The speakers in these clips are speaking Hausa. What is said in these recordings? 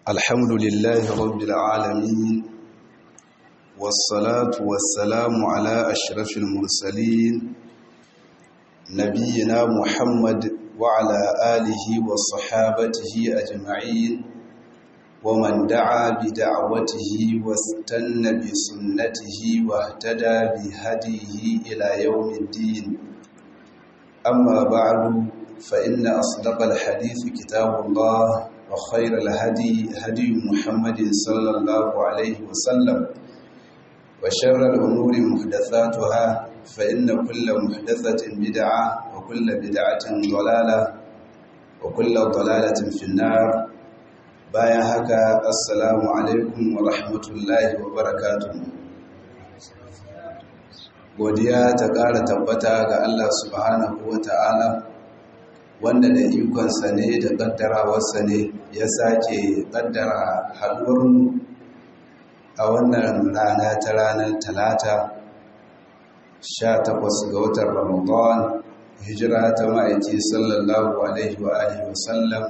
الحمد لله رب العالمين والصلاة والسلام على أشرف المرسلين نبينا محمد وعلى آله وصحابته أجمعين ومن دعا بدعوته واستنى بسنته واهتدى بهديه إلى يوم الدين أما بعد فإن أصدق الحديث كتاب الله وخير الهدي هدي محمد صلى الله عليه وسلم وشر الأمور محدثاتها فإن كل محدثة بدعة وكل بدعة ضلالة وكل ضلالة في النار bayan haka assalamu alaikum wa rahmatullahi wa barakatuhu godiya ta ƙara tabbata ga Allah subhanahu wa ta'ala wanda da ikonsa ne da ƙaddarawarsa ne ya sake ƙaddara haɗuwarmu a wannan rana ta ranar talata 18 ga watan ramadan hijira ta ma'aiki sallallahu alaihi wa alihi wasallam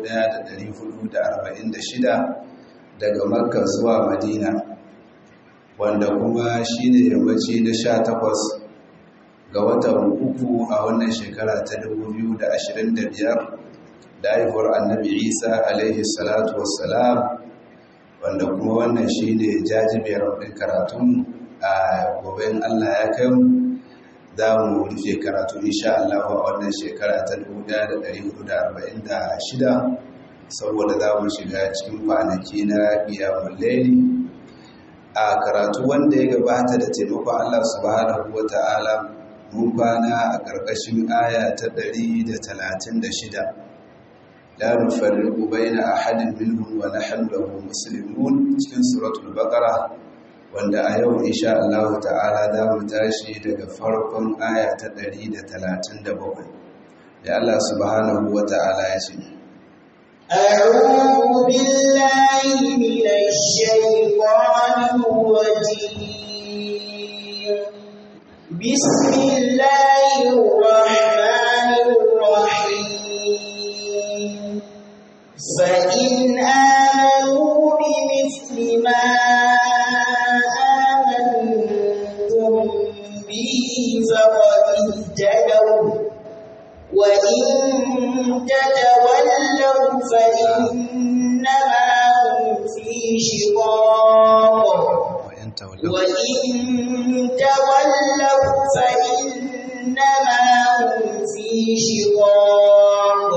1446 daga makka zuwa madina wanda kuma shine yammaci na 18 ga watan uku a wannan shekara ta 2025 da haihuwar annabi isa alaihi salatu wassalam wanda kuma wannan shine jajibiyar ɗin karatun a goben allah ya kai za mu rufe karatu insha Allah a wannan shekara ta 1446 saboda za mu shiga cikin kwanaki na qiyamul layli a karatu wanda ya gabata da taimakon Allah subhanahu wata'ala mun kwana a ƙarƙashin aya ta 136 la nufarriqu baina ahadin minhum wa nahnu lahu muslimun cikin suratul baqara wanda a yau insha Allah ta'ala za mu tashi daga farkon aya ta 137 da Allah subhanahu wa ta'ala ya ce أعوذ بالله من الشيطان الرجيم بسم الله الرحمن الرحيم فإن آمنوا بمثل ما فقد اهتدوا وإن تتولوا فإنما هم في شقاق وإن تولوا فإنما هم في شقاق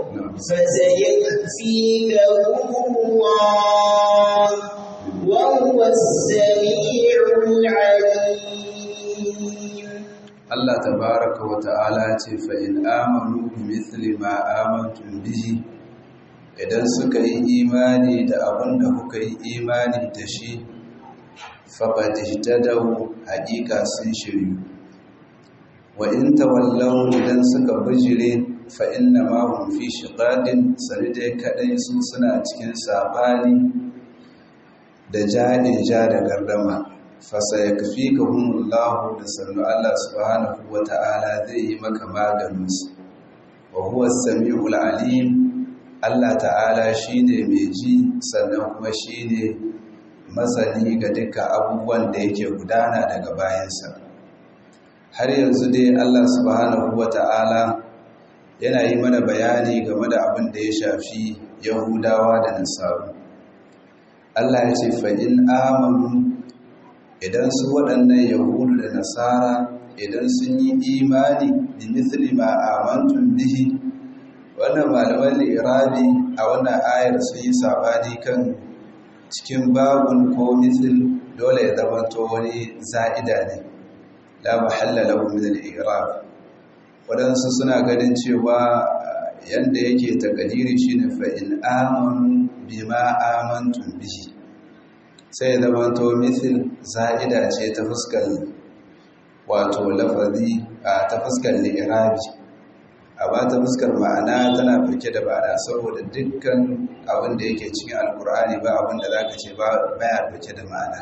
فسيكفيكهم الله وهو السميع العليم Allah tabaraka wa ta'ala ce fa in amanu bi mithli ma amantum bihi idan suka yi imani da abin da kuka yi imani da shi faqad ihtadaw haqiqa sun shiryu wa in tawallaw idan suka bijire fa inna ma hum fi shiqaqin sanidai kadai su suna cikin sabani da jani ja da gardama fasayakfikahumullahu da sannu Allah subhanahu wata'ala zai yi maka maganinsu wa huwa samiul alim Allah ta'ala shine mai ji sannan kuma shine masani ga dukkan abubuwan da yake gudana daga bayansa har yanzu dai Allah subhanahu wata'ala yana yi mana bayani game da abin da ya shafi Yahudawa da Nasaru Allah ya ce fa in amanu idan su waɗannan yahudu da nasara idan sun yi imani da misali ma amantun bihi wannan malaman irabi a wannan ayar sun yi sabani kan cikin babun ko misil dole ya zamanto wani za'ida ne la mahalla lahu min al-i'rab wadansu suna ganin cewa yanda yake takadiri shine fa in amanu bima amantum bihi sai ya zama to misil za'ida ce ta fuskar wato lafazi a ta fuskar li'irabi amma ta fuskar ma'ana tana firke da bada saboda dukkan abin da yake cikin alkur'ani ba abin da zaka ce baya firke da ma'ana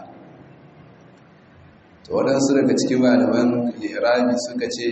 to waɗansu daga cikin malaman li'irabi suka ce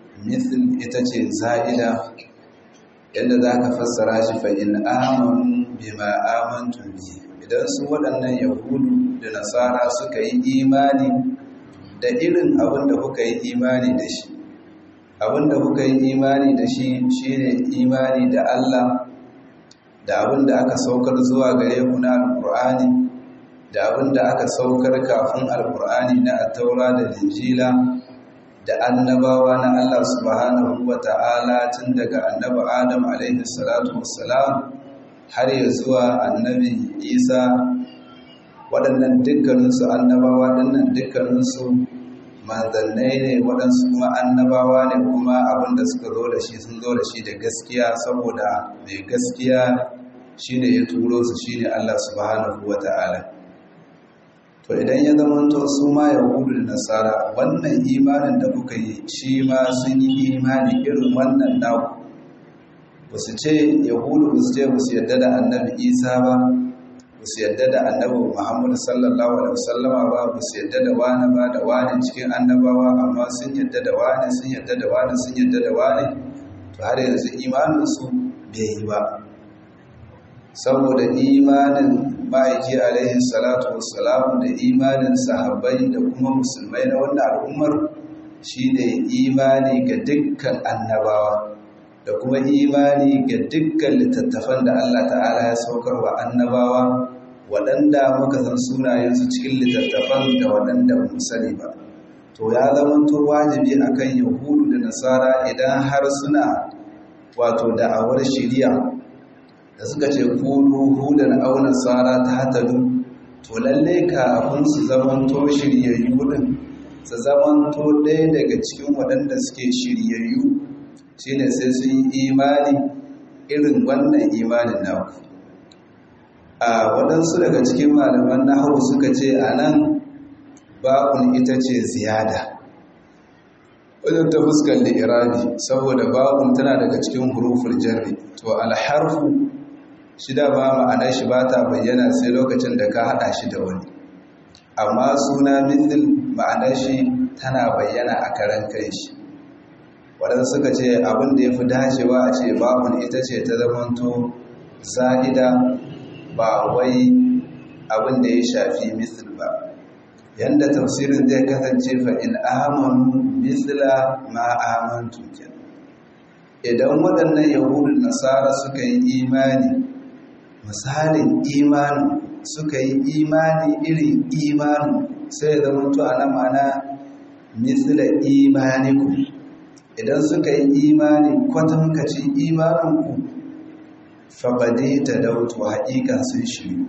misil ita ce za'ida yadda za ka fassara shi fa'in amonu bima amantum bi idan su waɗannan yahudu da nasara suka yi imani da irin abin da kuka yi imani da shi abin da kuka yi imani da shi shine imani da Allah da abin da aka saukar zuwa gare ku na alkur'ani da abin da aka saukar kafin alkur'ani na attaura da linjila da annabawa na Allah subhanahu wa ta'ala tun daga annabi Adam alaihi salatu wassalam har ya zuwa annabi Isa waɗannan dukkaninsu annabawa ɗinnan dukkaninsu manzannai ne waɗansu kuma annabawa ne kuma abin da suka zo da shi sun zo da shi da gaskiya saboda mai gaskiya shine ya turo su shine Allah subhanahu wa ta'ala to idan ya zama to su ma yahudu da nasara wannan imanin da kuka yi shi ma sun yi imani irin wannan naku ba su ce yahudu ba su ce ba su yadda da annabi isa ba ba su yadda da annabi muhammadu sallallahu alaihi wasallama ba ba su yadda da wani ba da wani cikin annabawa amma sun yadda da wani sun yadda da wani sun yadda da wani to har yanzu imaninsu bai yi ba saboda imanin ma'aiki alaihi salatu wassalamu da imanin sahabbai da kuma musulmai na wannan al'ummar shine imani ga dukkan annabawa da kuma imani ga dukkan littattafan da Allah ta'ala ya saukar wa annabawa waɗanda muka san sunayensu cikin littattafan da waɗanda ba mu sani ba to ya zamanto wajibi akan yahudu da nasara idan har suna wato da'awar shiriya da suka ce kunu hudan aw nasara ta hatadu to lalle kafin su zamanto shiryayyu din su zamanto ɗaya daga cikin waɗanda suke shiryayyu shine sai sun yi imani irin wannan imanin naku a waɗansu daga cikin malaman nahawu suka ce a nan ba'un ita ce ziyada wajen ta fuskar da irabi saboda ba'un tana daga cikin huruful jarri to alharfu shi da ba ma'anar shi ba ta bayyana sai lokacin da ka haɗa shi da wani amma suna mithil ma'anar shi tana bayyana a karan kai shi waɗanda suka ce abin da ya fi dacewa a ce babun ita ce ta zamanto za'ida ba wai abin da ya shafi mithil ba yanda tafsirin zai kasance fa in amanu mithla ma amantu idan waɗannan yahudun nasara suka yi imani misalin imanin suka yi imani irin imanin sai ya zama to ana mana misla imaniku idan suka yi imani kwatankacin imaninku faɓade ta dautu haƙiƙa sun shiru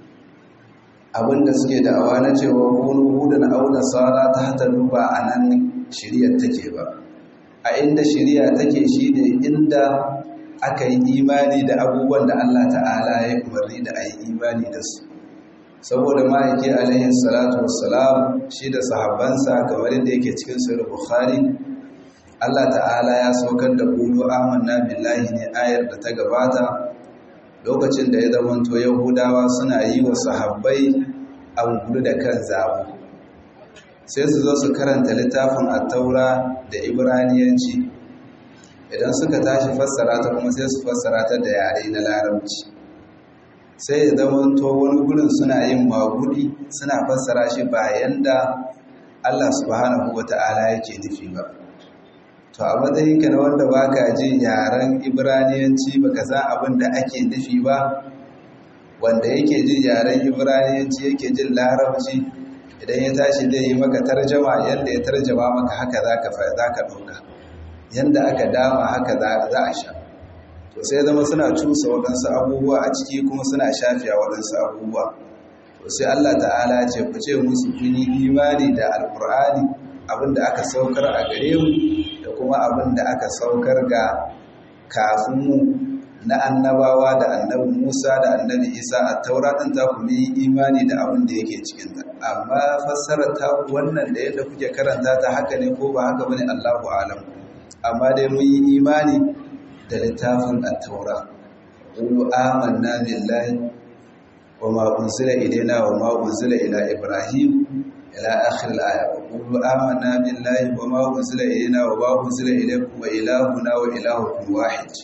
abinda suke da'awa na cewa kunu hudun auna sara ta hata duba a nan shiriyar take ba a inda shiriya take shi ne inda aka yi imani da abubuwan da Allah ta'ala ya umarni da a yi imani da su saboda ma'aiki alaihi salatu wassalam shi da sahabbansa kamar yadda yake cikin sahih bukhari Allah ta'ala ya saukar da qulu amanna billahi ne ayar da ta gabata lokacin da ya zamanto yahudawa suna yi wa sahabbai an gudu da kan zabu sai su zo su karanta littafin at-taura da ibraniyanci idan suka tashi fassara ta kuma sai su fassara ta da yare na larabci sai ya zama to wani gurin suna yin magudi suna fassara shi bayan da Allah subhanahu wata'ala yake nufi ba to a matsayin ka na wanda baka ji yaren ibraniyanci baka san abin da ake nufi ba wanda yake jin yaren ibraniyanci yake jin larabci idan ya tashi zai yi maka tarjama yadda ya tarjama maka haka zaka zaka ɗauka yanda aka dama haka za a sha to sai zama suna cusa waɗansu abubuwa a ciki kuma suna shafiya waɗansu abubuwa to sai Allah ta'ala ce ku ce musu kun yi imani da alkur'ani abinda aka saukar a gare mu da kuma abinda aka saukar ga kafin mu na annabawa da annabi Musa da annabi Isa a taura ɗin ta ku yi imani da abin da yake cikin ta amma fassarar ta wannan da yadda kuke karanta ta haka ne ko ba haka bane Allahu a'lam amma dai mun yi imani da littafin at-taura qulu amanna billahi wa ma unzila ilayna wa ma unzila ila ibrahim ila akhir al-aya qulu amanna billahi wa ma unzila ilayna wa ma unzila ilaykum wa ilahuna wa ilahukum wahid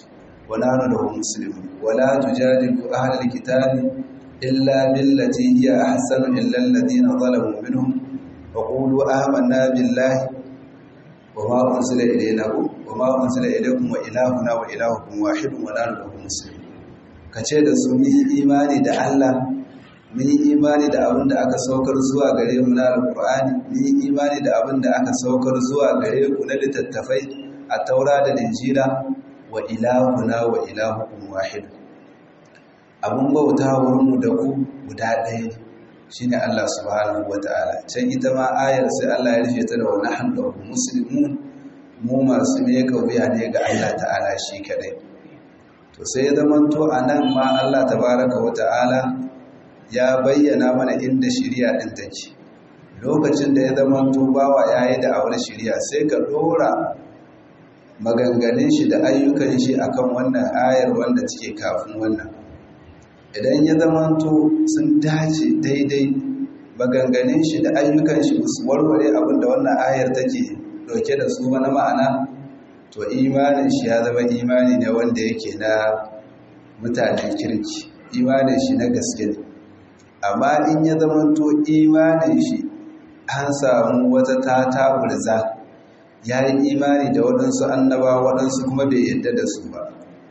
wa nahnu lahu muslimun wala tujadilu ahlal kitabi illa billati hiya ahsanu illa alladhina zalamu minhum wa qulu amanna billahi wa ma unzila ilayna wa ma unzila ilaykum wa ilahuna wa ilahukum wahidun wa nahnu lahu muslimun kace da su mu imani da Allah mun yi imani da abin da aka saukar zuwa gare mu na alkur'ani mun yi imani da abin da aka saukar zuwa gare ku na littattafai a taura da linjila wa ilahuna wa ilahukum wahid abin bauta wurin mu da ku guda ɗaya ne shine Allah subhanahu wataala can ita ma ayar sai Allah ya rufe ta da wa nahnu muslimun mu masu ne kauya ne ga Allah ta'ala shi kadai to sai ya zamanto anan ma Allah tabaraka wataala ya bayyana mana inda shirya ɗin take lokacin da ya zama tubawa ya yi da'awar shirya sai ka ɗora maganganun shi da ayyukan shi akan wannan ayar wanda take kafin wannan idan ya zama to sun dace daidai maganganun shi da ayyukan shi su warware abin da wannan ayar take ɗauke da su na ma'ana to imanin shi ya zama imani ne wanda yake na mutanen kirki imanin shi na gaske ne amma in ya zamanto imanin shi an samu wata tata burza ya yi imani da waɗansu annaba waɗansu kuma bai yadda da su ba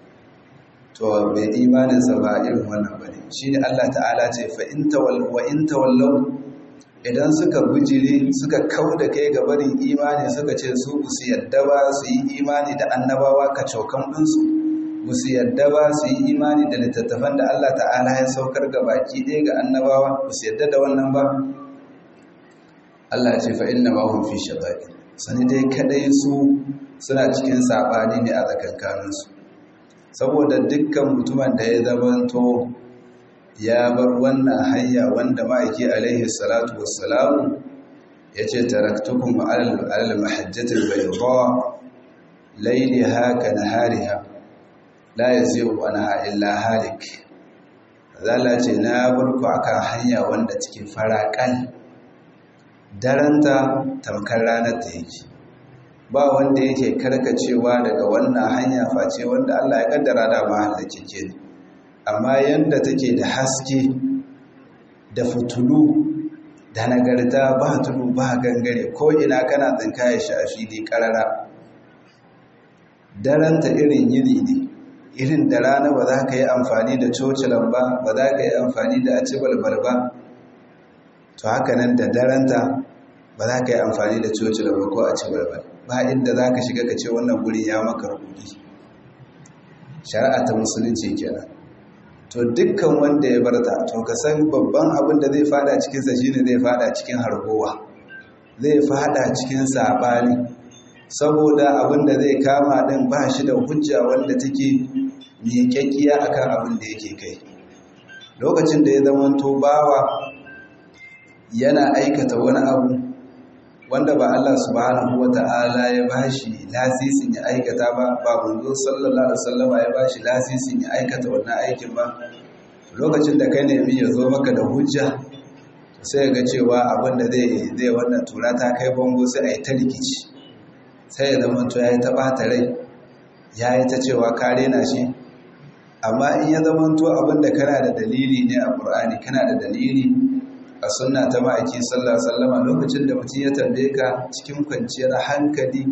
to bai imaninsa ba irin wannan ba ne shi ne allah ta'ala ce wa in tawallau idan suka bujiri suka kau da kai gabarin imani suka ce su su yadda ba su yi imani da annabawa ka cokan ɗinsu musu yadda ba su yi imani da littattafan da Allah ta'ala ya saukar ga baki ɗaya ga annabawa musu yadda da wannan ba Allah ce fa inna ma hum fi shabaqi sani dai kadai su suna cikin sabani ne a tsakankanin su saboda dukkan mutumin da ya zamanto ya bar wannan hanya wanda ma'aiki alaihi salatu wassalamu yace taraktukum ala al-mahajjati al-bayda layliha ka nahariha la ya zai wani illa halik zala ce na burku akan hanya wanda cikin faraƙal daranta tamkar ranar ta yake ba wanda yake karkacewa daga wannan hanya face wanda Allah ya kaddara da mahallake ke amma yanda take da haske da fitulu da nagarta ba tudu ba gangare ko ina kana tsinkaye shi a fili karara daranta irin yini ne irin da rana ba za ka yi amfani da cocilan ba ba za ka yi amfani da aci balbal ba to haka nan da daranta ba za ka yi amfani da cocilan ba ko aci balbal ba inda za ka shiga ka ce wannan guri ya maka rubuki shari'a ta musulunci kenan to dukkan wanda ya barta to ka san babban abin da zai fada cikinsa shine zai fada cikin hargowa zai fada cikin sabani saboda abin da zai kama din ba shi da hujja wanda take miƙaƙiya akan abin da yake kai lokacin da ya zamanto bawa yana aikata wani abu wanda ba Allah subhanahu wata'ala ya bashi lasisin ya aikata ba ba manzo sallallahu alaihi wasallama ya bashi lasisin ya aikata wannan aikin ba lokacin da kai nemi ya zo maka da hujja sai ga cewa abin da zai zai wannan tura ta kai bango sai a yi ta rikici sai ya zama to ya yi ta ɓata rai ya yi ta cewa ka rena shi amma in ya zama to abinda kana da dalili ne a ƙur'ani kana da dalili a sunna ta ma'aiki sallallahu sallama lokacin da mutum ya tambaye ka cikin kwanciyar hankali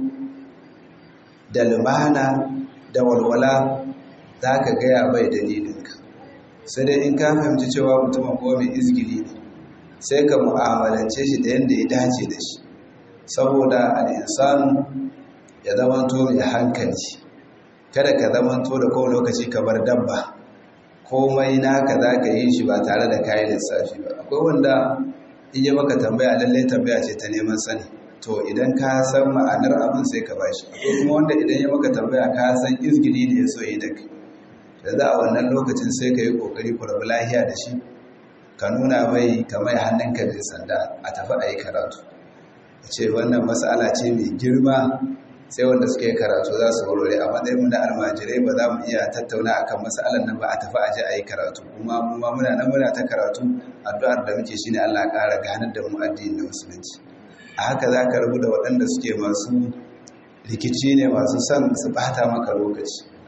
da lumana da walwala za ka gaya bai dalilinka sai dai in ka fahimci cewa mutumin kuma mai izgiri ne sai ka mu'amalance shi da yadda ya dace da shi saboda al'insanu ya zamanto mai hankali kada ka zamanto da kowane lokaci kamar dabba komai naka za ka yi shi ba tare da kayan lissafi ba akwai wanda in yi maka tambaya lallai tambaya ce ta neman sani to idan ka san ma'anar abin sai ka bashi akwai kuma wanda idan ya maka tambaya ka san izgili ne ya so yi da kai da za a wannan lokacin sai ka yi kokari ku rabu lahiya da shi ka nuna mai kamar hannunka da sanda a tafi a yi karatu ce wannan matsala ce mai girma sai wanda suke karatu za su warware a matsayin na almajirai ba za mu iya tattauna akan matsalar nan ba a tafi aje a yi karatu kuma mu ma muna nan muna ta karatu addu'ar da muke shine Allah ƙara ganar da mu addinin da musulunci a haka za ka rabu da waɗanda suke masu rikici ne masu son su bata maka lokaci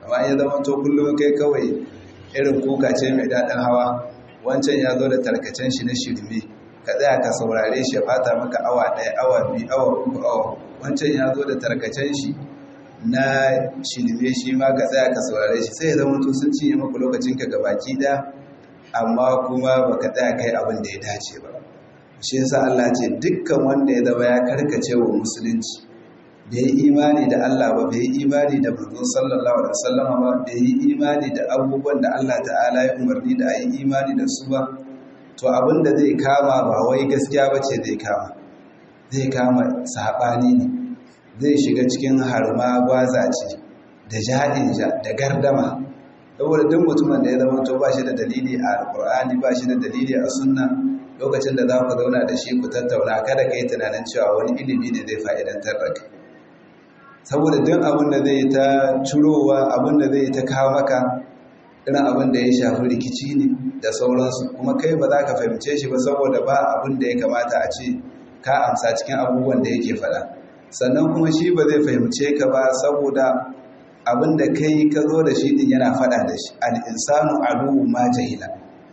amma ya zama to kullum kai kawai irin kuka ce mai daɗin hawa wancan ya zo da tarkacen shi na shirme ka tsaya ka saurare shi ya bata maka awa ɗaya awa biyu awa uku awa wancan ya zo da tarkacen shi na shirme shi ma ka tsaya ka saurare shi sai ya zama to sun cinye maka lokacin ka gabaki ɗaya amma kuma baka tsaya kai abin da ya dace ba shi yasa Allah ce dukkan wanda ya zama ya karkace wa musulunci bai yi imani da Allah ba bai yi imani da manzo sallallahu alaihi wasallam ba bai yi imani da abubuwan da Allah ta'ala ya umarni da ayi imani da su ba to abin da zai kama ba wai gaskiya bace zai kama zai kama sabani ne zai shiga cikin harma gwazace da jahilja da gardama saboda duk mutumin da ya zama to ba shi da dalili a alqur'ani ba shi da dalili a sunna lokacin da za ku zauna da shi ku tattauna kada ka yi tunanin cewa wani ilimi ne zai fa'idantar da kai saboda duk abin da zai ta curowa abin da zai ta kawo maka irin abin da ya shafi rikici ne da sauransu kuma kai ba za ka fahimce shi ba saboda ba abin da ya kamata a ce ka amsa cikin abubuwan da yake faɗa sannan kuma shi ba zai fahimce ka ba saboda abin da kai ka zo da shi din yana faɗa da shi al'insanu aduwu ma jahila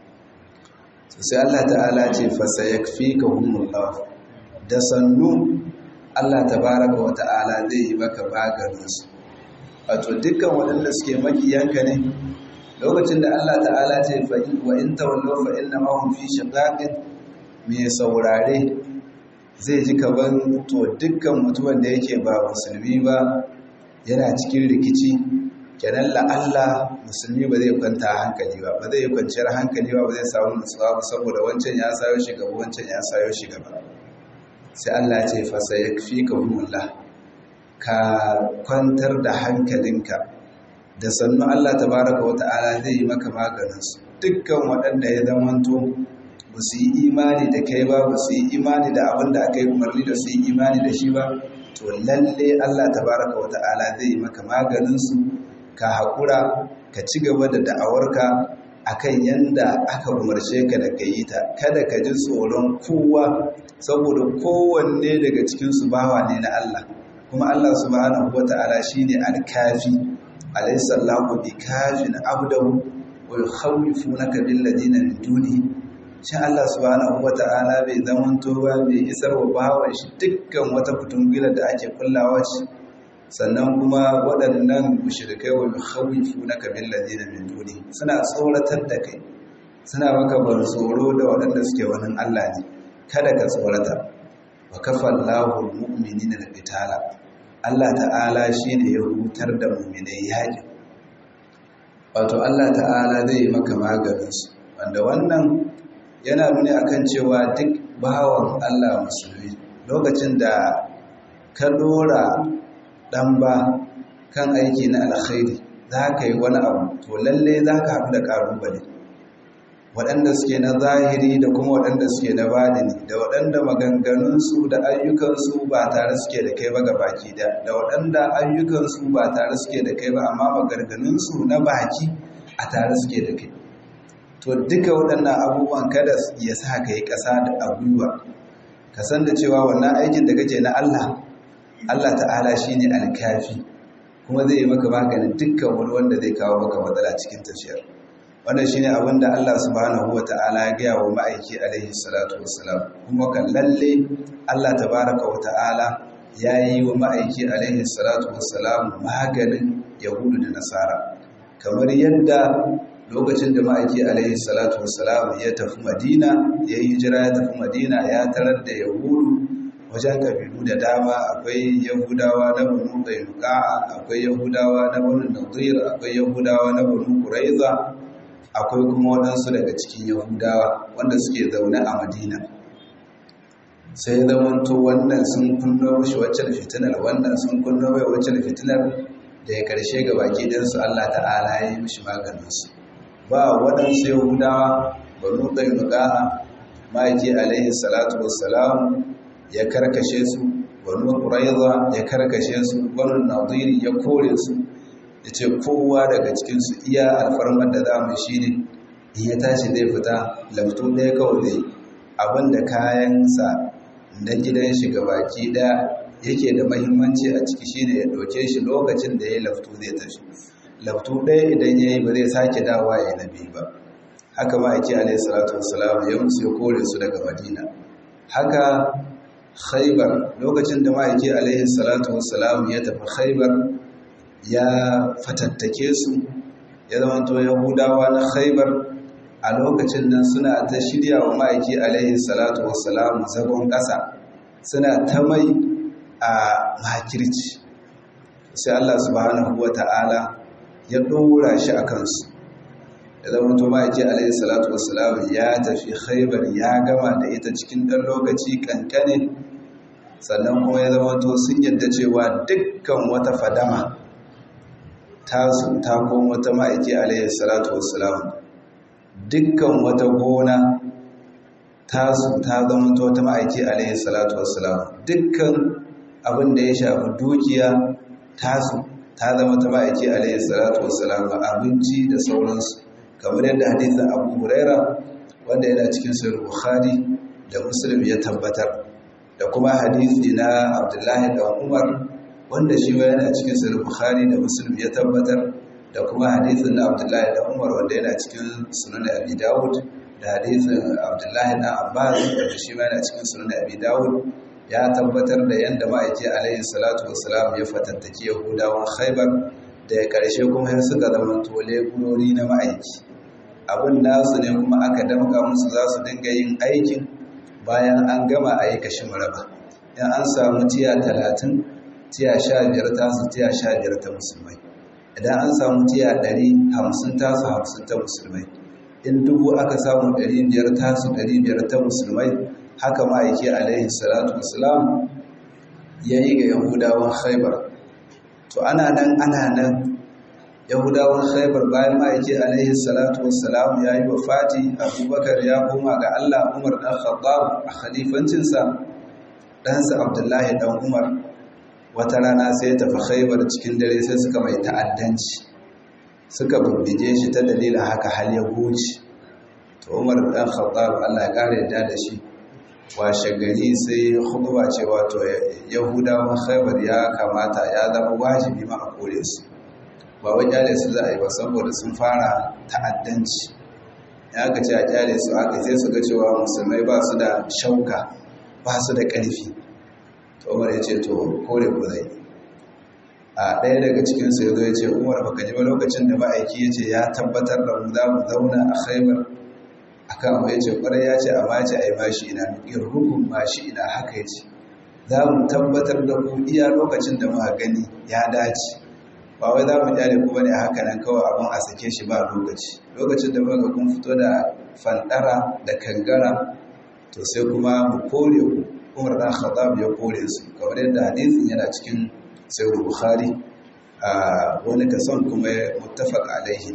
sai Allah ta'ala ce fasa ya fi ka humullah da sannu Allah tabaraka wa ta'ala zai yi maka maganinsu wato dukkan waɗanda suke makiyanka ne lokacin da Allah ta'ala ce wa in tawallo fa inna ma hum fi shiqaqin mai saurare zai ji kaban to dukkan mutumin da yake ba musulmi ba yana cikin rikici kenan la'alla musulmi ba zai kwanta hankali ba ba zai kwanciyar hankali ba ba zai samu nutsuwa ba saboda wancan ya sayo shi gaba wancan ya sayo shi gaba sai Allah ce fasa ya fi ka humullah ka kwantar da hankalinka da sannu Allah tabaraka wa ta'ala zai yi maka maganinsu dukkan waɗanda ya zamanto ba su yi imani da kai ba ba su yi imani da abin da aka yi umarni da su yi imani da shi ba to lalle Allah tabaraka wa ta'ala zai yi maka maganinsu ka haƙura ka ci gaba da da'awarka akan yanda aka umarce ka da ka yi ta kada ka ji tsoron kowa saboda kowanne daga cikinsu bawa ne na Allah kuma Allah subhanahu wata'ala shine al-kafi alaysa Allahu bikafin abdahu wa yukhawifunaka bil ladina min duni shi Allah subhanahu wata'ala bai zamanto ba bai isar wa bawan shi dukkan wata fitungila da ake kullawa shi sannan kuma waɗannan mushrikai wa yukhawifunaka bil ladina min duni suna tsoratar da kai suna maka bar tsoro da waɗanda suke wani Allah ne kada ka tsorata wa kafa Allahu mu'minina da qitala Allah ta'ala shine ya hutar da mu'minai yaƙi wato Allah ta'ala zai maka maganin su wanda wannan yana nuni akan cewa duk bawan Allah musulmi lokacin da ka dora dan ba kan aiki na alkhairi za ka yi wani abu to lalle za ka haɗu da ƙalubale waɗanda suke na zahiri da kuma waɗanda suke na badini da waɗanda maganganunsu da ayyukansu ba tare suke da kai ba ga baki da da waɗanda ayyukansu ba tare suke da kai ba amma maganganunsu na baki a tare suke da kai to duka waɗannan abubuwan kada ya sa ka yi ƙasa da abubuwa ka san da cewa wannan aikin da kake na Allah Allah ta'ala shine alkafi kuma zai yi maka maganin dukkan wani wanda zai kawo maka matsala cikin tafiyar wannan shine abin da Allah subhanahu wata'ala ya gaya wa ma'aiki alaihi salatu wassalam kuma kan lalle Allah tabaraka wata'ala ya yi wa ma'aiki alaihi salatu wassalam maganin yahudu da nasara kamar yadda lokacin da ma'aiki alaihi salatu wassalam ya tafi madina ya yi jira ya tafi madina ya tarar da yahudu wajen kabilu da dama akwai yahudawa na banu qainuqa akwai yahudawa na banu nadir akwai yahudawa na banu quraiza akwai kuma waɗansu daga cikin yahudawa wanda suke zaune a madina sai zamanto wannan sun kunno mashi wacce fitinar wannan sun kunno mai wacce fitinar da ya karshe ga baki ɗinsu allah ta'ala ya yi mishi maganinsu ba waɗansu yahudawa banu qainuqa ma'aiki alaihi salatu wassalam ya karkashe su banu quraiza ya karkashe su banu nadiri ya kore su yace kowa daga cikin su iya alfarmar da zamu shine in ya tashi zai fita lafto ɗaya kawai zai abinda kayansa na gidan shi baki ɗaya yake da mahimmanci a ciki shine ya ɗauke shi lokacin da ya lafto zai tafi laftu ɗaya idan ya yi ba zai sake dawa ya na biyu ba haka ma'aiki alaihi salatu wasalam ya musu ya kore su daga madina haka khaibar lokacin da ma'aiki alaihi salatu wasalam ya tafi khaibar ya fatattake su ya zama to yahudawa na khaibar a lokacin nan suna ta shirya wa ma'aiki alaihi salatu wasalam zagon ƙasa suna ta mai a makirci sai Allah subhanahu wa ta'ala ya ɗora shi a kansu da zama to ma'aiki alaihi salatu wasalam ya tafi khaibar ya gama da ita cikin ɗan lokaci kankane sannan kuma ya zama to sun yadda cewa dukkan wata fadama tasu ta kuma wata ma'aiki alaihi salatu wasalam dukkan wata gona tasu ta zama to wata ma'aiki alaihi salatu wasalam dukkan abin da ya shafi dukiya tasu ta zama ta ma'aiki alaihi salatu wasalam abinci da sauransu kamar yadda hadisin abu huraira wanda yana cikin sahih bukhari da muslim ya tabbatar da kuma hadisi na abdullahi da umar wanda shi ma yana cikin sahih bukhari da muslim ya tabbatar da kuma hadisin na abdullahi da umar wanda yana cikin sunan abi dawud da hadisin abdullahi na abbas wanda shi ma yana cikin sunan abi dawud ya tabbatar da yadda ma'aiki alaihi salatu wasalam ya fatattaki yahudawan khaibar da ya karshe kuma ya suka zama tole gurori na ma'aiki abin nasu ne kuma aka damka musu za su dinga yin aikin bayan an gama a yi kashi maraba in an samu tiya talatin tiya sha biyar tasu tiya sha biyar ta musulmai idan an samu tiya ɗari hamsin tasu hamsin ta musulmai in dubu aka samu ɗari biyar tasu ɗari biyar ta musulmai haka ma'aiki alaihi salatu wasalam ya yi ga yahudawan khaibar to ana nan ana nan yahudawan khaibar bayan ma'aiki alaihi salatu wasalam ya yi wafati abubakar ya koma ga allah umar ɗan khattab a khalifancinsa ɗansa abdullahi ɗan umar wata rana sai tafi khaibar cikin dare sai suka mai ta'addanci suka bubbige shi ta dalilin haka hal ya goci to umar ɗan khattab allah ya ƙara yadda da shi washe gari sai huduba ce wato yahudawan khaibar ya kamata ya zama wajibi ma a kore su ba wai kyale su za a yi ba saboda sun fara ta'addanci ya ka ce a kyale su aka sai su ga cewa musulmai ba su da shauka ba su da ƙarfi to umar ya ce to kore ku zai a ɗaya daga cikinsu ya zo ya ce umar baka ji ba lokacin da ma'aiki ya ce ya tabbatar da mu za mu zauna a khaibar akan abu ya ce ƙwarai ya ce amma ce a yi mashi ina irhukun mashi ina haka ya ce za mu tabbatar da ku iya lokacin da muka gani ya dace ba wai za mu kyale ku bane haka nan kawai abin a sake shi ba lokaci lokacin da muka kun fito da fandara da kangara to sai kuma mu kore ku umar dan khattab ya kore su kamar yadda hadisin yana cikin sahih bukhari a wani kason kuma muttafaq alaihi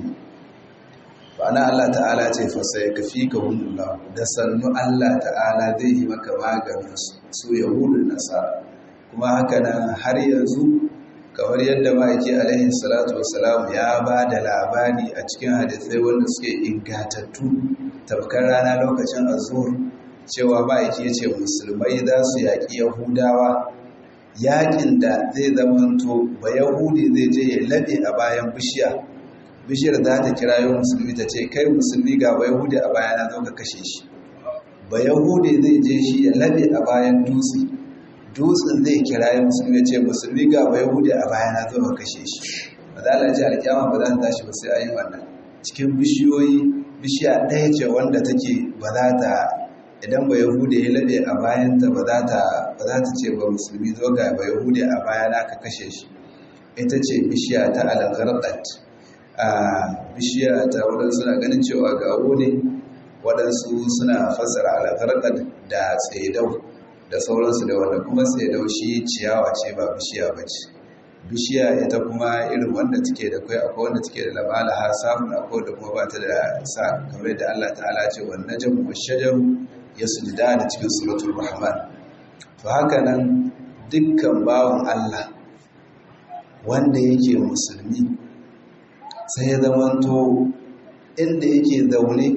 ba'ana Allah ta'ala ce fa sai kafi ka hunullah da sannu Allah ta'ala zai yi maka maganin su yahudun nasara kuma haka nan har yanzu kamar yadda ma'aiki alaihi salatu wasalam ya ba da labari a cikin hadisai wanda suke ingatattu tabkar rana lokacin azur cewa ma'aiki ya ce musulmai za su yaƙi yahudawa yaƙin da zai zamanto ba yahudi zai je ya laɓe a bayan bishiya bishiyar za ta kira yau musulmi ta ce kai musulmi ga ba yahudi a bayana zo ka kashe shi ba yahudi zai je shi ya laɓe a bayan dutse dutsen zai kira yau musulmi ce musulmi ga ba yahudi a bayana zo ka kashe shi ba za a ce alkyama ba za ta tashi ba sai a yi wannan cikin bishiyoyi bishiya ɗaya ce wanda take ba za ta idan ba yahudi ya laɓe a bayanta ba za ta ce ba musulmi zo ga ba yahudi a bayana ka kashe shi ita ce bishiya ta alangarɗat a bishiya ta waɗansu suna ganin cewa gawo ne waɗansu suna fassara alaƙarƙar da tsedau da sauransu da wanda kuma tsedau shi ciyawa ce ba bishiya ba ce bishiya ita kuma irin wanda take da kai akwai wanda take da labala har samun akwai da kuma ba ta da sa kamar da Allah ta'ala ce wa najmu wa shajaru yasjuda da cikin suratul rahman to haka nan dukkan bawan Allah wanda yake musulmi sai ya zamanto inda yake zaune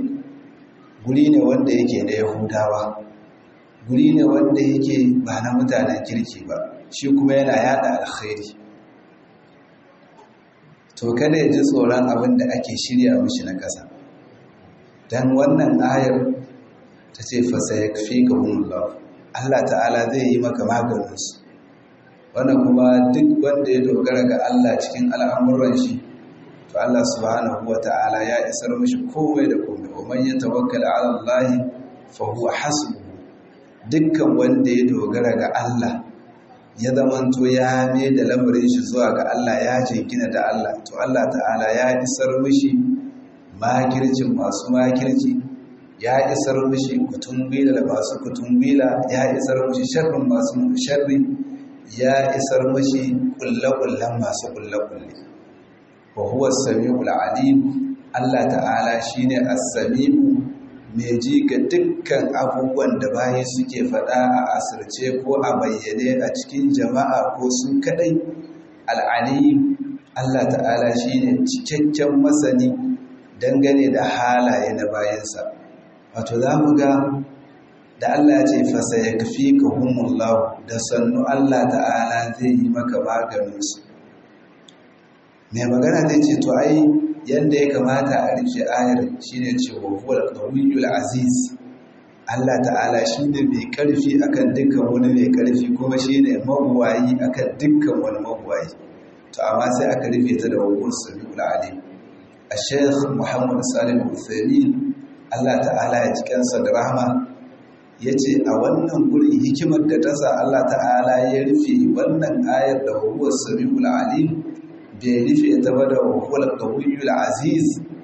guri ne wanda yake na yahudawa guri ne wanda yake ba na mutanen kirki ba shi kuma yana yada alkhairi to kada ya ji tsoron abin da ake shirya mishi na ƙasa don wannan ayar ta ce fasa ya fi ga hunullah Allah ta'ala zai yi maka maganinsu wannan kuma duk wanda ya dogara ga Allah cikin al'amuran shi to Allah subhanahu wa ta'ala ya isar mishi komai da komai wa man yatawakkal 'ala Allah fa huwa hasbuhu dukkan wanda ya dogara ga Allah ya zamanto ya mai da lamarin shi zuwa ga Allah ya jingina da Allah to Allah ta'ala ya isar mishi makircin masu makirci ya isar mishi kutumbila da masu kutumbila ya isar mishi sharrin masu sharri ya isar mishi kullakullan masu kullakulle wa huwa as-sami'ul alim Allah ta'ala shine as-sami'u mai ji ga dukkan abubuwan da bayi suke faɗa a asirce ko a bayyane a cikin jama'a ko sun kadai al'alim Allah ta'ala shine cikakken masani dangane da halaye na bayansa wato za mu ga da Allah ya ce fasa ya kafi ka humullahu da sannu Allah ta'ala zai yi maka maganinsu mai magana zai ce to ai yadda ya kamata a rufe ayar shine cewa huwal qawiyyul aziz Allah ta'ala shine mai karfi akan dukkan wani mai karfi kuma shine mabuwayi akan dukkan wani mabuwayi to amma sai aka rufe ta da huwal samiul alim Sheikh Muhammad Salim Uthaymeen Allah ta'ala ya cikansa da rahama yace a wannan gurin hikimar da ta sa Allah ta'ala ya rufe wannan ayar da huwal samiul alim bai rufe ta ba da hukumar ƙawiyyul aziz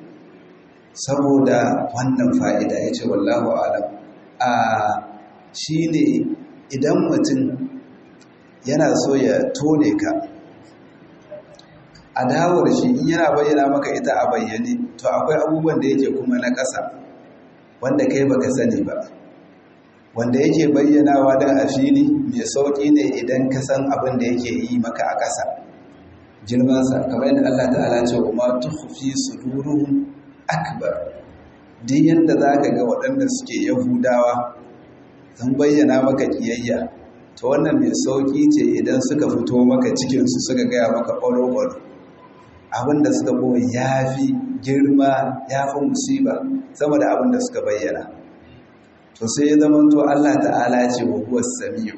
saboda wannan fa'ida ya ce wallahu alam a shi ne idan mutum yana so ya tone ka a dawar shi in yana bayyana maka ita a bayyane to akwai abubuwan da yake kuma na ƙasa wanda kai baka sani ba wanda yake bayyanawa da a fili mai sauƙi ne idan ka san abin da yake yi maka a ƙasa girmansa kamar yadda Allah ta'ala ce wa ma tukhfi suduruhum akbar duk yanda zaka ga waɗanda suke yahudawa sun bayyana maka kiyayya to wannan mai sauki ce idan suka fito maka cikin su suka gaya maka ƙwaro-ƙwaro abinda suka kuma yafi girma yafi musiba sama da abinda suka bayyana to sai ya zama to Allah ta'ala ce wa huwa samiu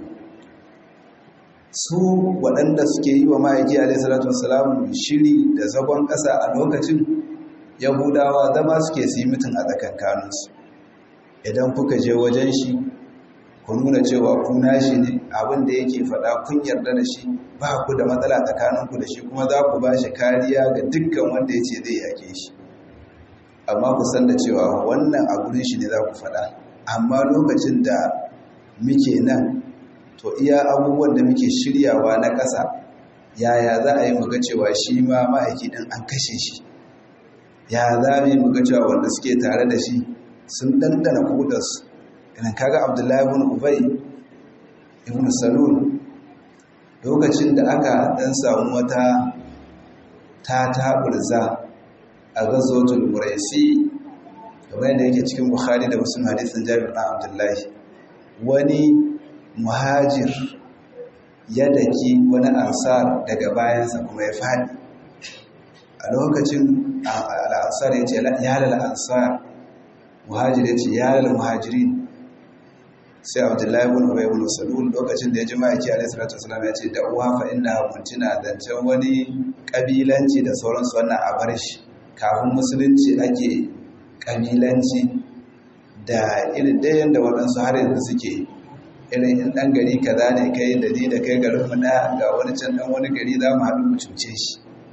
su waɗanda suke yi wa ma'aiki alaihissalatu wassalamu shiri da zagon ƙasa a lokacin yahudawa zama suke su yi mutum a tsakankaninsu idan kuka je wajen shi ku nuna cewa ku nashi ne abin da yake faɗa kun yarda da shi ba ku da matsala tsakaninku da shi kuma za ku ba shi kariya ga dukkan wanda ya ce zai yake shi amma ku san da cewa wannan a gurin shi ne za ku faɗa amma lokacin da muke nan to iya abubuwan da muke shiryawa na ƙasa yaya za a yi muga cewa shi ma ma'aiki ɗin an kashe shi ya za mu yi muga cewa wanda suke tare da shi sun ɗanɗana kudarsu idan kaga abdullahi ibn ubay ibn salul lokacin da aka ɗan samu wata ta taɓurza a gazotul muraisi kamar yadda yake cikin bukhari da muslim hadisin jabir ɗan abdullahi wani muhajir ya daki wani ansar daga bayansa kuma ya faɗi a lokacin al'ansar ya ce ya lal ansar muhajir ya ce ya lal muhajirin sai abdullahi ibn ubay ibn salul lokacin da ya ji ma'aiki alaihi salatu wasallam ya ce da uwa fa inna kuntina zancen wani kabilanci da sauransu wannan a bar shi kafin musulunci ake kabilanci da irin dayan da waɗansu har yanzu suke irin in ɗan gari kaza ne kai da ni da kai garin mu na ga wani can ɗan wani gari za mu haɗu mu cuce shi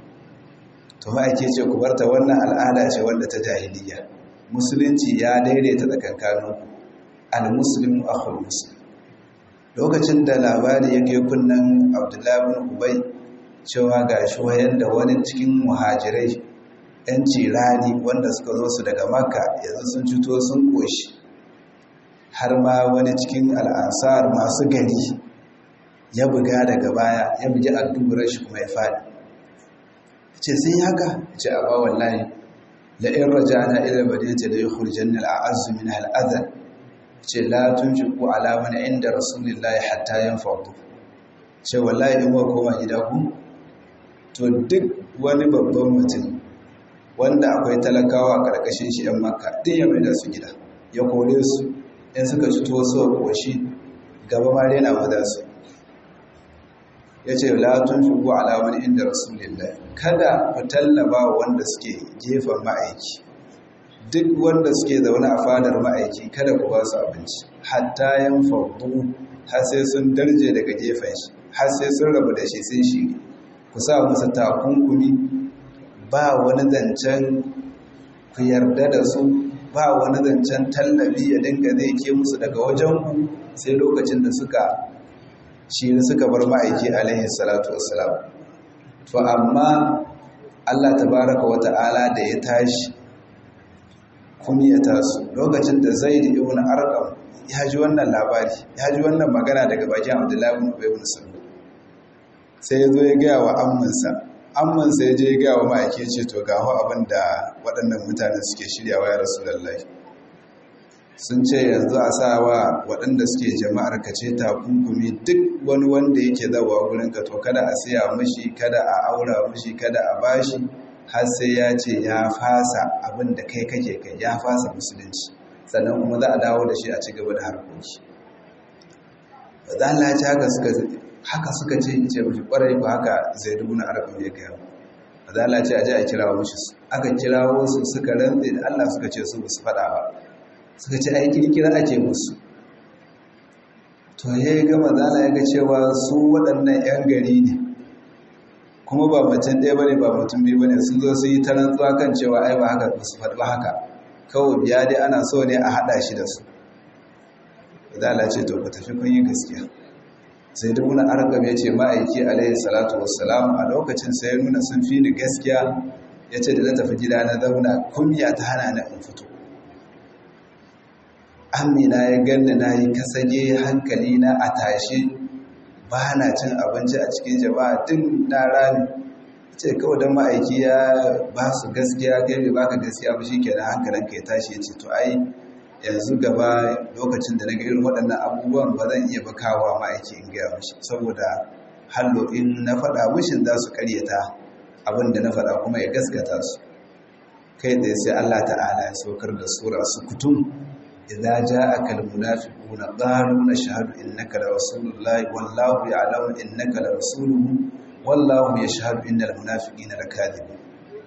to ma'aiki ce ku barta wannan al'ada ce wanda ta jahiliya musulunci ya daidaita tsakankaninku al-muslimu akhul muslim lokacin da labari ya kai kunnan abdullahi bin ubay cewa ga shi wayan da wani cikin muhajirai yan cirani wanda suka zo su daga makka yanzu sun cuto sun koshi har ma wani cikin al'ansar masu gari ya buga daga baya ya bugi addubar shi kuma ya faɗi ce sun haka ce a ba wallahi la'in rajana ila madinati da yukhrijanna al'azzu min al'adhan ce la tunfiqu ala man inda rasulillahi hatta yanfadu ce wallahi in muka koma gida ku to duk wani babban mutum wanda akwai talakawa a ƙarƙashin shi ‘yan maka ɗin ya mai da su gida ya kore su in suka ci tuwo su ƙoshi gaba ma rena maza su ya ce latun shigo alamar inda rasulillah kada ku tallaba wanda suke gefen ma'aiki duk wanda suke zaune a fadar ma'aiki kada ku ba su abinci hatta yan fardu har sai sun darje daga gefen shi har sai sun rabu da shi sun shiri ku sa musu takunkumi ba wani zancen ku yarda da su ba wani zancen tallafi ya dinga zai ke musu daga wajen ku sai lokacin da suka shi suka bar ma'aiki alaihi salatu wassalam to amma Allah tabaraka wa ta'ala da ya tashi kunyata su lokacin da zaid ibn arqam ya ji wannan labari ya ji wannan magana daga bakin abdullahi ibn ubay ibn salul sai ya zo ya gaya wa ammansa ammansa ya je ya gaya wa ma'aiki ya ce to ga abin da waɗannan mutane suke shiryawa ya rasulullahi sun ce yanzu a sa wa waɗanda suke jama'ar ka ce takunkumi duk wani wanda yake zawa gurin ka to kada a siya mashi kada a aura mashi kada a bashi har sai ya ce ya fasa abin da kai kake kai ya fasa musulunci sannan kuma za a dawo da shi a ci gaba da harkoki ba za a ci haka suka haka suka ce ce mashi kwarai ba haka zai dubu na arabin ya gaya ba za a ce a ji a kirawo mashi aka kirawo su suka rantse da allah suka ce su ba su faɗa ba suka ce ai kirkira ake musu to ya yi gama zala ya ga cewa su waɗannan 'yan gari ne kuma ba macen ɗaya bane ba mutum biyu bane sun zo su yi ta rantsuwa kan cewa ai ba haka su faɗi ba haka kawai biya dai ana so ne a haɗa shi da su zala ce to ku tafi kun yi gaskiya sai duk wani argam ya ce ma'aiki alaihi salatu wassalam a lokacin sai ya nuna sun fi ni gaskiya ya ce da na tafi gida na zauna kumya ta hana na in fito amina ya ganni na yi kasage hankali na a tashe ba na cin abinci a cikin jama'a tun na rami ce kawai don ma'aiki ya ba su gaskiya kai bai baka gaskiya ba shi kenan hankalinka ya tashi ya ce to ai yanzu gaba lokacin da na ga irin waɗannan abubuwan ba zan iya bakawa ma'aiki in gaya mashi saboda hallo in na faɗa mushin za su karyata abin da na faɗa kuma ya gaskata su kai da sai Allah ta'ala ya saukar da sura su kutum idza ja'aka almunafiquna qalu nashhadu innaka la rasulullahi wallahu ya'lamu innaka la rasuluhu wallahu yashhadu innal munafiqina lakadibun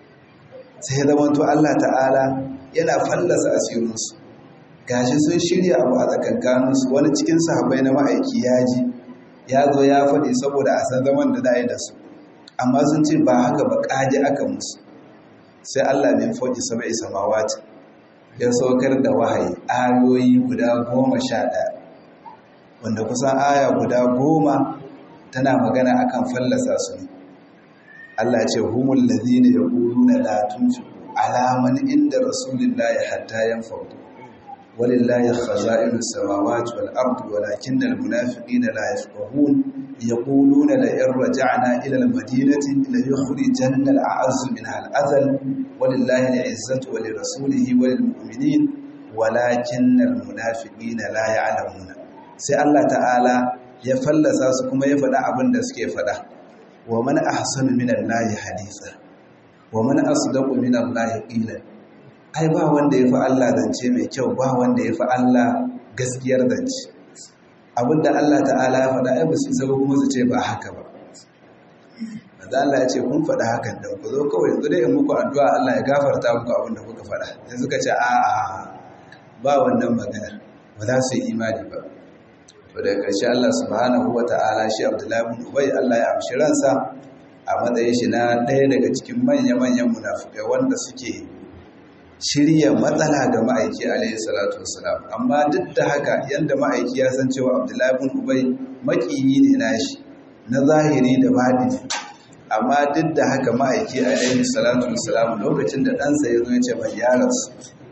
sai zaman to Allah ta'ala yana fallasa asirinsu gashi sun shirya abu a tsakankaninsu wani cikin sahabbai na ma'aiki ya ji ya zo ya faɗi saboda a san zaman da za da su amma sun ce ba haka ba ƙaji aka musu sai Allah min faɗi sama'i samawati ya saukar da wahayi ayoyi guda goma sha ɗaya wanda kusan aya guda goma tana magana akan fallasa su ne Allah ce humul ladhina yaquluna la tunfiqu ala man inda rasulillahi hatta yanfadu walillahi khaza'inus samawati wal ardi walakinnal munafiqina la yafqahun yaquluna la in raja'na ila al madinati la yukhrijanna al a'azzu minha al adhal walillahi al izzatu wa lirasulihi wa lil mu'minin walakinnal munafiqina la ya'lamuna sai Allah ta'ala ya fallasa su kuma ya faɗa abin da suke faɗa wa man ahsanu minallahi haditha wa man asdaqu minallahi qila ai ba wanda yafi Allah zance mai kyau ba wanda yafi Allah gaskiyar zance abinda Allah ta'ala ya faɗa ai ba su saba kuma su ce ba haka ba manzo Allah ya ce kun faɗa hakan da ku zo kawai yanzu dai in muku addu'a Allah ya gafarta muku abin da kuka faɗa sai suka ce a a ba wannan magana ba za su yi imani ba to daga ƙarshe Allah subhanahu wata'ala shi Abdullahi ibn Ubay Allah ya amshi ransa a matsayin shi na ɗaya daga cikin manya-manyan munafukai wanda suke shirya matsala ga ma'aiki alaihi salatu wasalam amma duk da haka yanda ma'aiki ya san cewa Abdullahi ibn Ubay makiyi ne nashi na zahiri da baɗini amma duk da haka ma'aiki alaihi salatu wasalam lokacin da ɗansa ya zo ya ce mai yaransu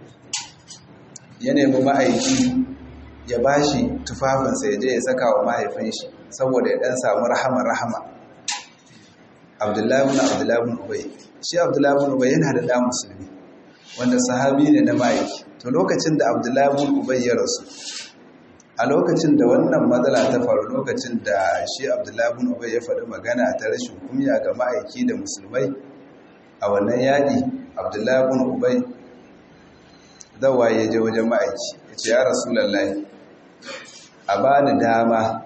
ya nemi ma'aiki ya ba shi tufafinsa ya je ya saka wa mahaifin shi saboda ya ɗan samu rahama-rahama abdullahi bin abdullahi bin ubai shi abdullahi bin ubai yana da ɗan musulmi wanda sahabi ne na ma'aiki to lokacin da abdullahi bin ubai ya rasu a lokacin da wannan matsala ta faru lokacin da shi abdullahi bin ubay ya faɗi magana ta rashin kunya ga ma'aiki da musulmai a wannan yaƙi abdullahi bin ubay zawa ya je wajen ma'aiki ya ce ya rasulallah a ba ni dama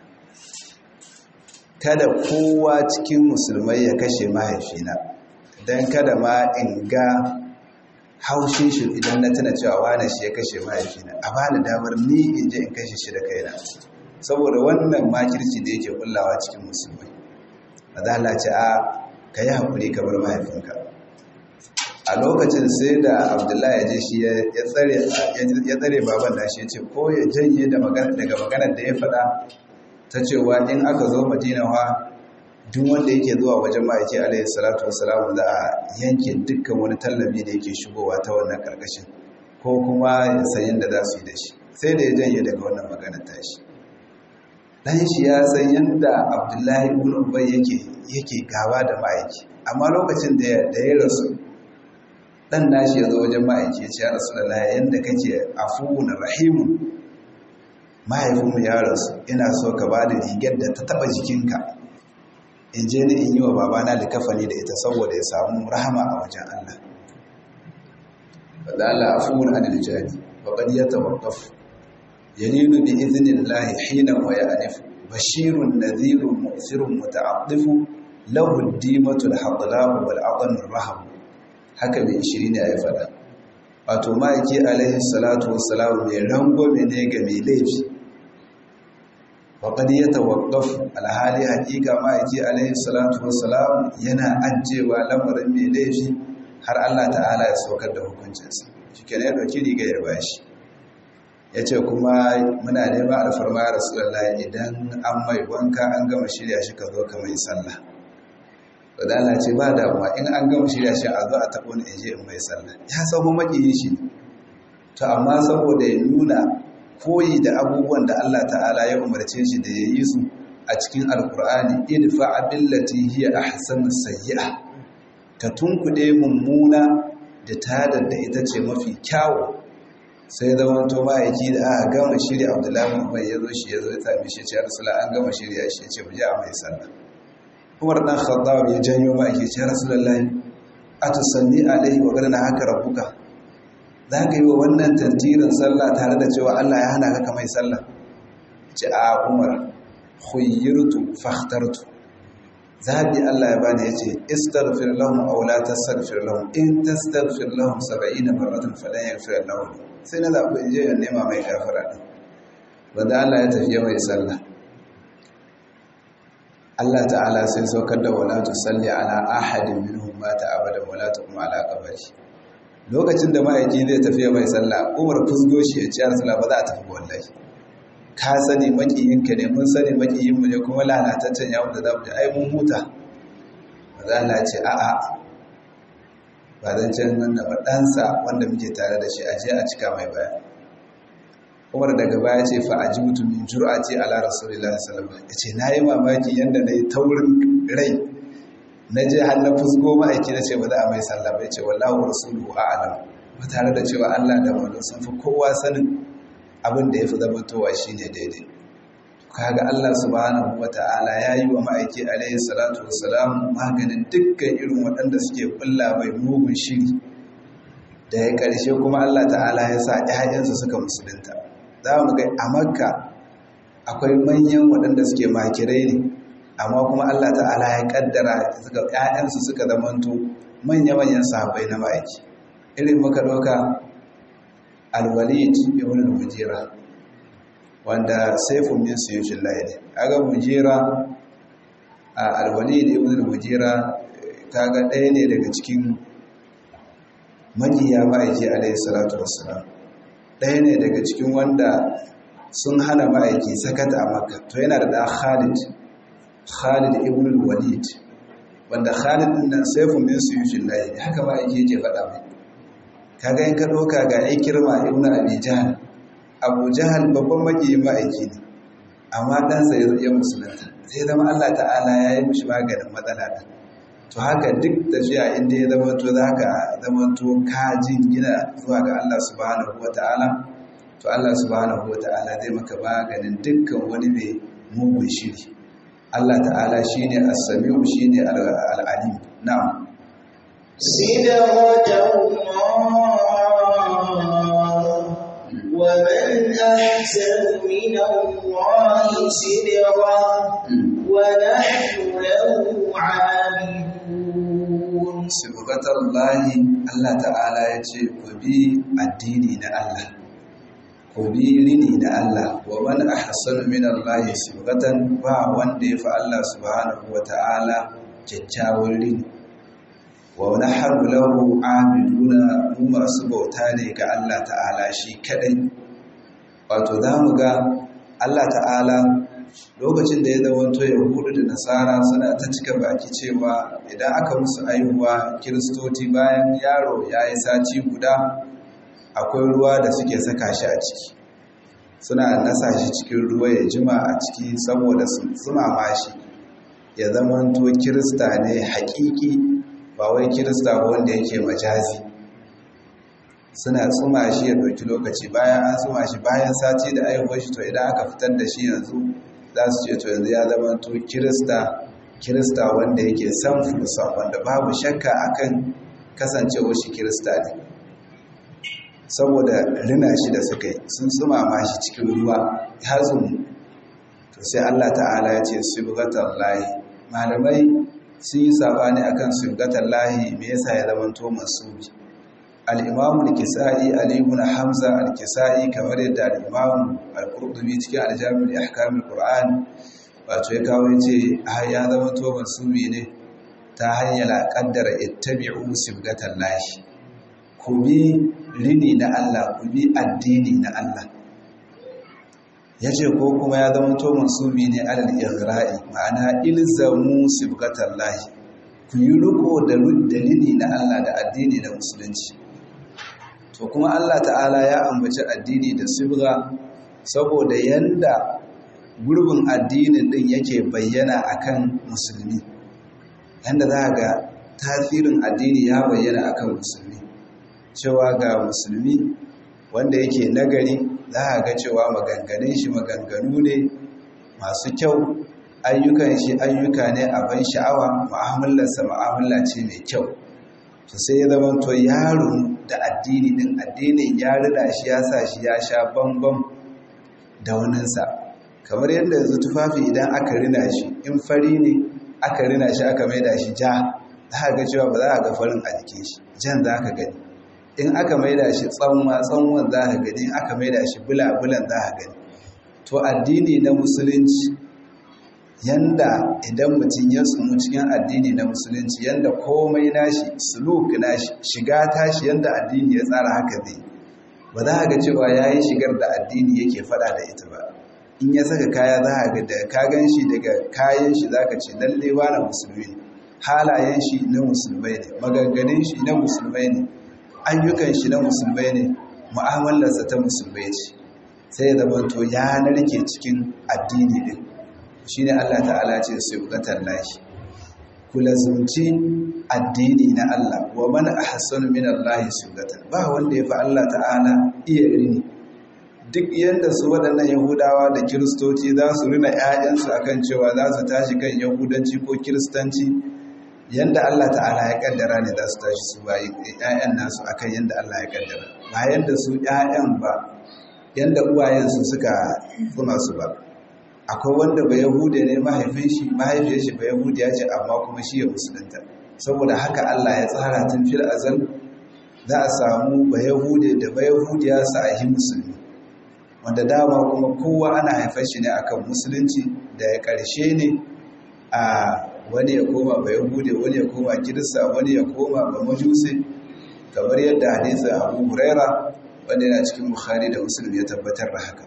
kada kowa cikin musulmai ya kashe mahaifina don kada ma in ga haushin shi idan na tana cewa wane shi ya kashe mahaifina a ba ni damar ni in je in kashe shi da kaina saboda wannan makirci da yake kullawa cikin musulmai mazala ce a ka yi haƙuri ka bar mahaifinka a lokacin sai da abdullahi ya je shi ya tsare baban da shi ya ce ko ya janye daga maganar da ya faɗa ta cewa in aka zo madinawa duk wanda yake zuwa wajen ma'aiki alaihi salatu wasalam za a yanke dukkan wani tallabi da yake shigowa ta wannan karkashin ko kuma sayin da za su yi da shi sai da ya janye daga wannan magana tashi dan shi ya san yadda abdullahi ibn ubay yake yake gaba da ma'aiki amma lokacin da ya rasu dan nashi ya zo wajen ma'aiki ya ce ya rasulullahi yanda kake afuwun rahimun mahaifinmu ya rasu ina so ka ba da rigar da ta taba jikinka in je ni in yi wa babana da kafani da ita saboda ya samu rahama a wajen Allah wadda Allah afuwun anil jari faƙad ya tawaqqaf yalinu bi idhnillahi hina wa ya'nif bashirun nadhirun mu'thirun muta'addifu lahu ad-dimatu al-hadlam wal 'adhan ar-rahab haka mai shiri ne ya faɗa wato ma'aiki alaihi salatu wassalam mai rangwame ne ga mai laifi waƙad ya tawaqqaf alhali haƙiƙa ma'aiki alaihi salatu wassalam yana ajewa lamarin mai laifi har Allah ta'ala ya saukar da hukuncinsa shi kenan ya ɗauki riga ya bashi ya ce kuma muna neman alfarma ya rasulallah idan an mai wanka an gama shirya shi ka zo ka mai sallah wadala ce ba damuwa in an gama shirya shi a zo a taɓo ni je in mai sallah ya samu maƙiyi shi to amma saboda ya nuna koyi da abubuwan da Allah ta'ala ya umarce shi da ya yi su a cikin alkur'ani idfa billati hiya ahsanu sayyi'a ka tunkuɗe mummuna da tadar da ita ce mafi kyawu sai zama to ma'aiki da aka gama shirya abdullahi mai ya zo shi ya zo ya sami shi ce rasula an gama shirya shi ce mu je a mai sallah umar dan khattab ya janyo ma'aiki ce rasulullahi atusalli alaihi wa gana haka rabbuka za ka yi wa wannan tantirin sallah tare da cewa Allah ya hana ka mai sallah ce a umar khuyyirtu fakhtartu zabi Allah ya bani yace istaghfir lahum aw la tastaghfir lahum in tastaghfir lahum 70 marratan falan yaghfir lahum sai na zabi in je ya nema mai gafara din banda Allah ya tafi mai sallah Allah ta'ala sai saukar da wala tusalli ala ahadin minhum mata abadan wala taqum ala qabri lokacin da ma'aiki zai tafi mai sallah Umar fusgo shi ya ce Rasulullah ba za a tafi wallahi ka sani makiyinka ne mun sani makiyinmu ne kuma lalataccen yawon da za mu ji ai mun huta ba za a ce a'a ba zan can nan da ɗansa wanda muke tare da shi a je a cika mai baya umar daga baya ce fa a ji mutumin jura ce ala rasulullah sallallahu alaihi ya ce na yi mamaki yadda na yi taurin rai na je har na fusgo ma'aiki na ce ba za a mai sallah ba ya ce wallahu rasuluhu a'lam ba tare da cewa allah da manzo sun fi kowa sanin abin da ya fi zamantowa shi ne daidai kaga Allah subhanahu wa ta'ala ya yi wa ma'aiki alaihi salatu wasalam maganin dukkan irin waɗanda suke kulla mai mugun shiri da ya ƙarshe kuma Allah ta'ala ya sa ‘ya'yansu suka musulunta za mu ga a makka akwai manyan waɗanda suke makirai ne amma kuma Allah ta'ala ya ƙaddara ‘ya'yansu suka zamanto manya-manyan sahabbai na ma'aiki irin muka ɗauka alwalid ibn al-mujira wanda saifun min suyufin laili aga mujira a alwalid ibn al-mujira kaga ɗaya ne daga cikin majiya ma'aiki alaihi salatu wassalam ɗaya ne daga cikin wanda sun hana ma'aiki sakata a makka to yana da ɗan khalid khalid ibn al-walid wanda khalid ɗin nan saifun min suyufin laili haka ma'aiki yake faɗa mai kaga in ka ɗauka ga ikirma ibn abi jahal abu jahal babban makiyin ma'aiki ne amma ɗansa ya iya musulunta sai zama allah ta'ala ya yi mishi maganin matsala ɗin to haka duk tafiya inda ya zama to za ka zama to ka gina zuwa ga allah subhanahu wa ta'ala to Allah subhanahu wata'ala zai maka maganin dukkan wani mai mugun shiri Allah ta'ala shine as-sami'u shine al-alim na'am صبغة الله ومن أحسن من الله صبغا ونحن له عابدون sibgatar lahi Allah ta'ala ya ce ku bi addini na Allah ku bi rini na Allah wa man ahsanu min Allah sibgatan ba wanda ya fi Allah subhanahu wa ta'ala kyakkyawan rini wa nahnu lahu abiduna mu masu bauta ne ga Allah ta'ala shi kadai wato zamu ga Allah ta'ala lokacin da ya zamanto yahudu da nasara suna ta cika baki cewa idan aka musu aihuwa kiristoci bayan yaro ya yi sati guda akwai ruwa da suke saka shi a ciki suna nasa shi cikin ruwa ya jima a ciki saboda su zumama shi ya zamanto kirista ne hakiki ba wai kirista ba wanda yake majazi suna tsuma shi ya ɗauki lokaci bayan an tsuma shi bayan sati da aihuwar shi to idan aka fitar da shi yanzu za su ce to yanzu ya zama to kirista kirista wanda yake san fusa wanda babu shakka akan kasancewar shi kirista ne saboda rina shi da suka yi sun tsumama shi cikin ruwa ya zumu to sai Allah ta'ala ya ce subgatar lahi malamai sun yi sabani akan subgatar lahi me yasa ya zama to masubi al-imam al-kisa'i ali ibn hamza al-kisa'i kamar yadda al-imam al-qurtubi cikin al-jami' ahkam al-qur'an wato ya kawo yace ya zama to masubi ne ta hanyar kaddara ittabi'u subgatar lahi ku bi rini na Allah ku bi addini na Allah ya ce ko kuma ya zama to mansubi ne alal ighra'i ma'ana ilzamu sibgatan lahi ku yi riko da dalili na Allah da addini da musulunci to kuma Allah ta'ala ya ambaci addini da sibga saboda yanda gurbin addinin din yake bayyana akan musulmi yanda za ga tasirin addini ya bayyana akan musulmi cewa ga musulmi wanda yake nagari za a ga cewa maganganun shi maganganu ne masu kyau ayyukan shi ayyuka ne a ban sha'awa mu'amalarsa mu'amala ce mai kyau to sai ya zama to yaro da addini din addinin ya rida shi ya sa shi ya sha bambam da waninsa kamar yadda yanzu tufafi idan aka rina shi in fari ne aka rina shi aka maida shi ja za a ga cewa ba za a ga farin a jikin shi jan za ka gani in aka maida shi tsanwa tsanwan za ka gani in aka maida shi bula-bulan za ka gani to addini na musulunci yanda idan mutum ya tsumu cikin addini na musulunci yanda komai nashi suluk nashi shiga tashi yanda addini ya tsara haka zai ba za ga cewa ya yi shigar da addini yake fada da ita ba in ya saka kaya za a ga da ka gan shi daga kayan shi za ka ce lalle na musulmi ne halayen shi na musulmai ne maganganun shi na musulmai ne ayyukan shi na musulmai ne mu'amalarsa ta musulmai ce sai ya zama to ya narke cikin addini din shi ne Allah ta'ala ce su bukatar lashi kula zunci addini na Allah wa mana a hassanu min Allah su ba wanda ya fi Allah ta'ala iya rini duk yadda su waɗannan yahudawa da kiristoci za su rina 'ya'yansu akan cewa za su tashi kan yahudanci ko kiristanci yanda Allah ta'ala ya kaddara ne za su tashi su bayi ƴaƴan nasu akan yanda Allah ya kaddara ba yanda su ƴaƴan ba yanda uwayensu suka kuma su ba akwai wanda ba yahude ne mahaifin shi mahaifiyar shi ba yahudiya ce amma kuma shi ya musulunta saboda haka Allah ya tsara tun fil azal za a samu ba yahude da ba yahudiya su a yi musulmi wanda dama kuma kowa ana haifar shi ne akan musulunci da ya ƙarshe ne a wani ya koma ba yahude wani ya koma kirista wani ya koma ba majusi kamar yadda hadisin abu huraira wanda yana cikin bukhari da muslim ya tabbatar da haka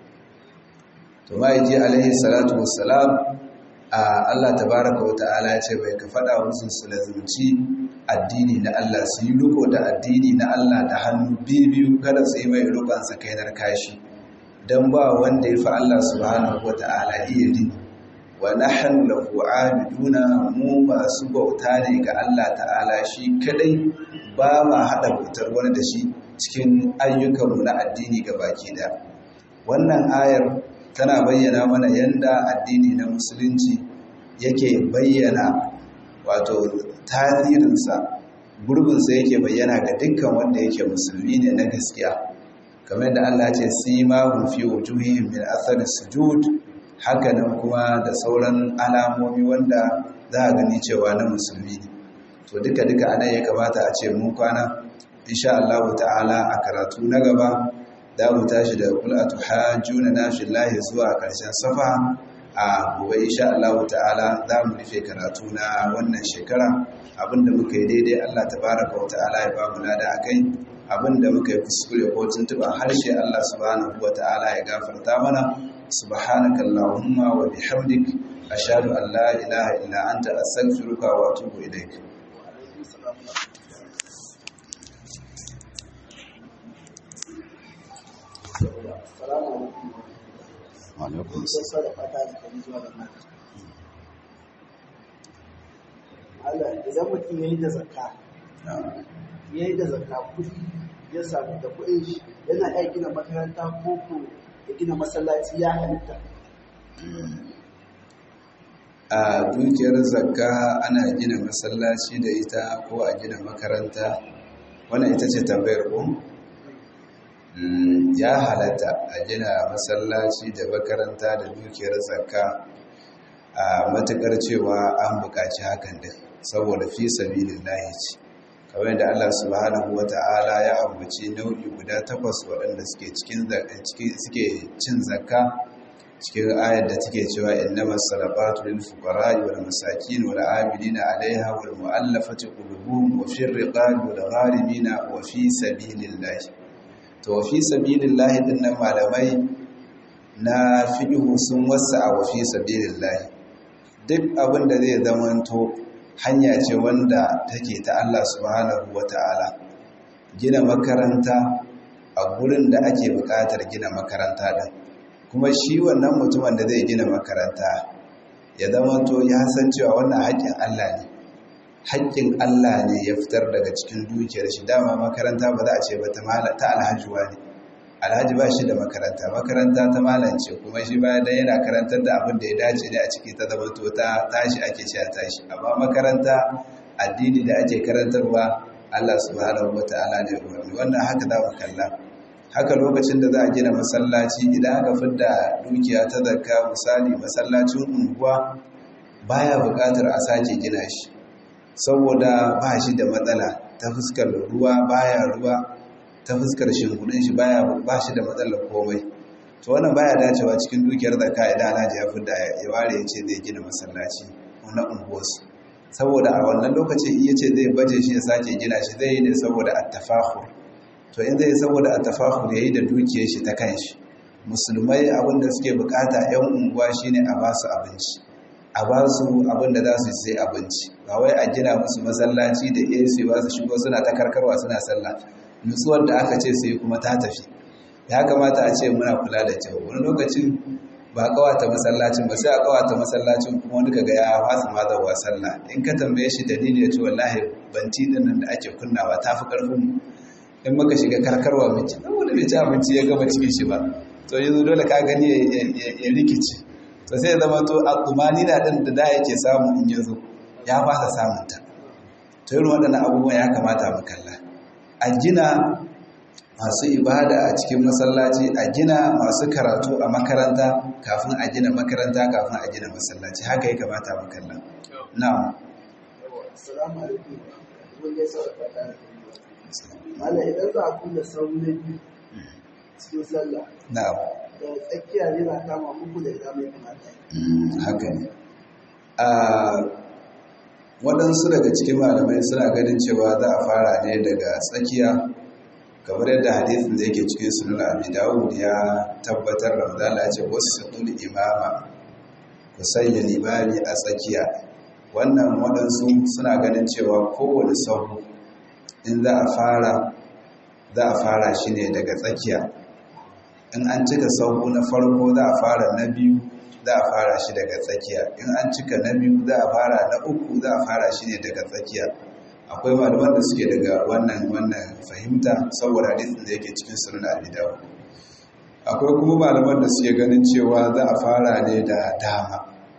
to ma yaji alaihi salatu wassalam a Allah tabaraka wa ta'ala ya ce bai ka fada musu su lazumci addini na Allah su yi riko da addini na Allah da hannu biyu kada su yi mai rukun sa kainar kashi dan ba wanda ya fi Allah subhanahu wa ta'ala iya dini wa nahnu lahu abiduna mu masu bauta ne ga Allah ta'ala shi kadai ba ma hada bautar wani da shi cikin ayyukanmu na addini ga baki da wannan ayar tana bayyana mana yanda addini na musulunci yake bayyana wato tasirinsa gurbinsa yake bayyana ga dukkan wanda yake musulmi ne na gaskiya kamar da Allah ce sima fi wujuhihim min athari sujud hakanan kuma da sauran alamomi wanda za a gani cewa na musulmi ne to duka duka anan ya kamata a ce mun kwana insha Allah ta'ala a karatu na gaba za mu tashi da kul atuhajuna na fillahi zuwa karshen safa a gobe insha Allah ta'ala za mu rufe karatu na wannan shekara abinda muka yi daidai Allah tabaraka wa ta'ala ya ba mu lada akai abinda muka yi kuskure ko tuntuba harshe Allah subhanahu wa ta'ala ya gafarta mana subhanaka allahumma wa bihamdik ashhadu an la ilaha illa anta astaghfiruka wa atubu ilaik alaikum idan mutum ya yi da zakka ya yi da zakka kudi ya sami da kudin shi yana iya gina makaranta ko ko ya gina masallaci ya halitta a dukiyar zakka ana gina masallaci da ita ko a gina makaranta wannan ita ce tambayar ku ya halatta a gina masallaci da makaranta da dukiyar zakka a matukar cewa an buƙaci hakan din saboda fi sabilillahi ce kamar da Allah subhanahu wata'ala ya ambaci nau'i guda takwas waɗanda suke cikin suke cin zakka cikin ayar da take cewa innamas sadaqatu lil fuqara'i wal masakin wal 'amilina 'alayha wal mu'allafati qulubuhum wa fir riqabi wal gharimina wa fi sabilillahi to fi sabilillahi dinnan malamai na fiqhu sun wasa wa fi sabilillahi duk abin da zai zamanto hanya ce wanda take ta Allah subhanahu wata'ala gina makaranta a gurin da ake buƙatar gina makaranta din kuma shi wannan mutumin da zai gina makaranta ya zamanto ya san cewa wannan haƙƙin Allah ne haƙƙin Allah ne ya fitar daga cikin dukiyar shi dama makaranta ba za a ce ba ta alhajiwa ne alhaji ba shi da makaranta makaranta ta malance kuma shi ba dan yana karantar da abin da ya dace ne a ciki ta zama to ta tashi ake sha tashi amma makaranta addini da ake karantarwa Allah subhanahu wataala ne ruwani wannan haka za mu kalla haka lokacin da za a gina masallaci idan aka fidda dukiya ta zakka misali masallacin unguwa baya buƙatar a sake gina shi saboda ba shi da matsala ta fuskar ruwa baya ruwa ta fuskar shingudin shi baya ba shi da matsalar komai to wannan baya dacewa cikin dukiyar zakka idan Alhaji ya fidda ya ware ya ce zai gina masallaci na unguwarsu saboda a wannan lokacin iya ce zai baje shi ya sake gina shi zai yi ne saboda attafahur to in zai saboda attafahur ya yi da dukiyar shi ta kan shi musulmai abinda suke bukata yan unguwa shine a ba su abinci a ba su abinda za su sai abinci ba wai a gina musu masallaci da AC ba su shigo suna ta karkarwa suna sallah nutsuwar da aka ce su yi kuma ta tafi ya kamata a ce muna kula da kyau wani lokacin ba kawata masallacin ba sai a kawata masallacin kuma wani kaga ya fasa mazarwa sallah in ka tambaye shi dalili ya ce wallahi banti din nan da ake kunnawa ta fi karfin in muka shiga karkarwa miki dan wanda bai ci abinci ya gama cikin shi ba to yanzu dole ka gani ya rikici to sai zama to a tsumani na din da da yake samu in ya zo ya fasa samun ta to irin waɗannan abubuwan ya kamata mu kalla a gina masu ibada a cikin masallaci a gina masu karatu a makaranta kafin a gina makaranta kafin a gina masallaci haka ya kamata mu kalla na'am assalamu alaikum mun gaisa da fata Malam idan za a kunna sauri na biyu cikin sallah na'am da tsakiya ne na kama uku da ina mai kamata haka ne a waɗansu daga cikin malamai suna ganin cewa za a fara ne daga tsakiya kamar yadda hadisin da yake cikin sunan abi dawud ya tabbatar da mazala ce wasu ɗul imama ku sanya limami a tsakiya wannan waɗansu suna ganin cewa kowane sahu in za a fara za a fara shi ne daga tsakiya in an cika sahu na farko za a fara na biyu za a fara shi daga tsakiya in an cika na biyu za a fara na uku za a fara shi ne daga tsakiya akwai malaman da suke daga wannan wannan fahimta saboda hadisin da yake cikin sunan abi dawud akwai kuma malaman da suke ganin cewa za a fara ne da dama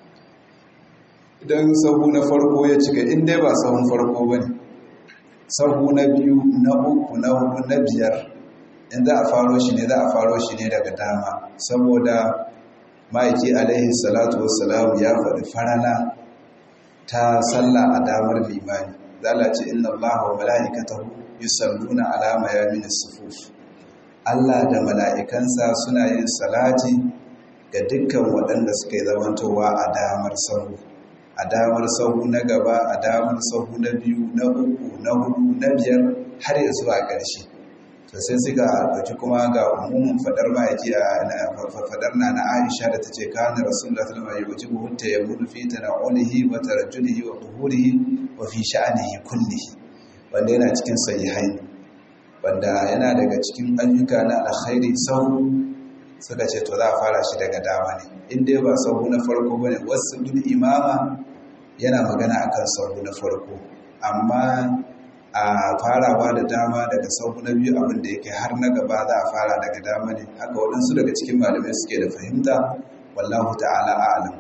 idan sahu na farko ya cika in dai ba sahun farko ba ne sahu na biyu na uku na hudu na biyar in za a faro shi ne za a faro shi ne daga dama saboda ma'aiki alaihi salatu wassalamu ya faɗi farana ta sallah a damar limani zala ce inna allaha wa mala'ikatahu yusalluna ala mayamin sufuf Allah da mala'ikansa suna yin salati ga dukkan waɗanda suka yi zamantowa a damar sahu a damar sahu na gaba a damar sahu na biyu na uku na hudu na biyar har ya zuwa ƙarshe to sai suka ɗauki kuma ga umumin faɗar ma'aiki a faɗar na na aisha da ta ce kana rasulullah sallallahu alaihi wasallam hutta ya mudu fi tana'ulihi wa tarajjulihi wa tuhurihi wa fi sha'anihi kullihi wanda yana cikin sahihain wanda yana daga cikin ayyuka na alkhairi sau suka ce to za a fara shi daga dama ne in dai ba sahu na farko bane wasu duk imama yana magana akan sahu na farko amma a farawa da dama daga sahu na biyu abin da yake har na gaba za a fara daga dama ne haka waɗansu daga cikin malamai suke da fahimta wallahu ta'ala a'lam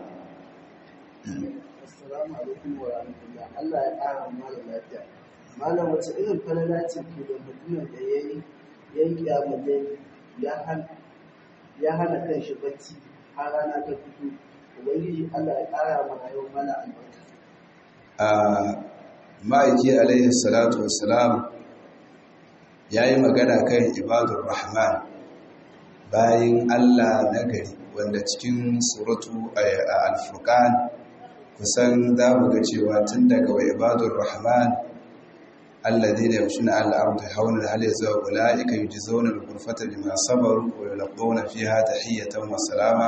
assalamu alaikum wa rahmatullah Allah ya ƙara mana lafiya malam wace irin falala ce ke da mutumin da ya yi ya yi kyamalle ya hana ya hana kan shi bacci har rana ta fito ubangiji Allah ya ƙara mana yau mana albarka a ma'aiki alaihi salatu wassalam ya yi magana kan ibadur rahman bayan Allah na gari wanda cikin suratu al-furqan kusan za mu ga cewa tun daga wa ibadur rahman alladhina yamshuna ala al-ardi hawlan hal yazwa ulaika yujzauna al-ghurfata bima sabaru wa yulqawna fiha tahiyatan wa salama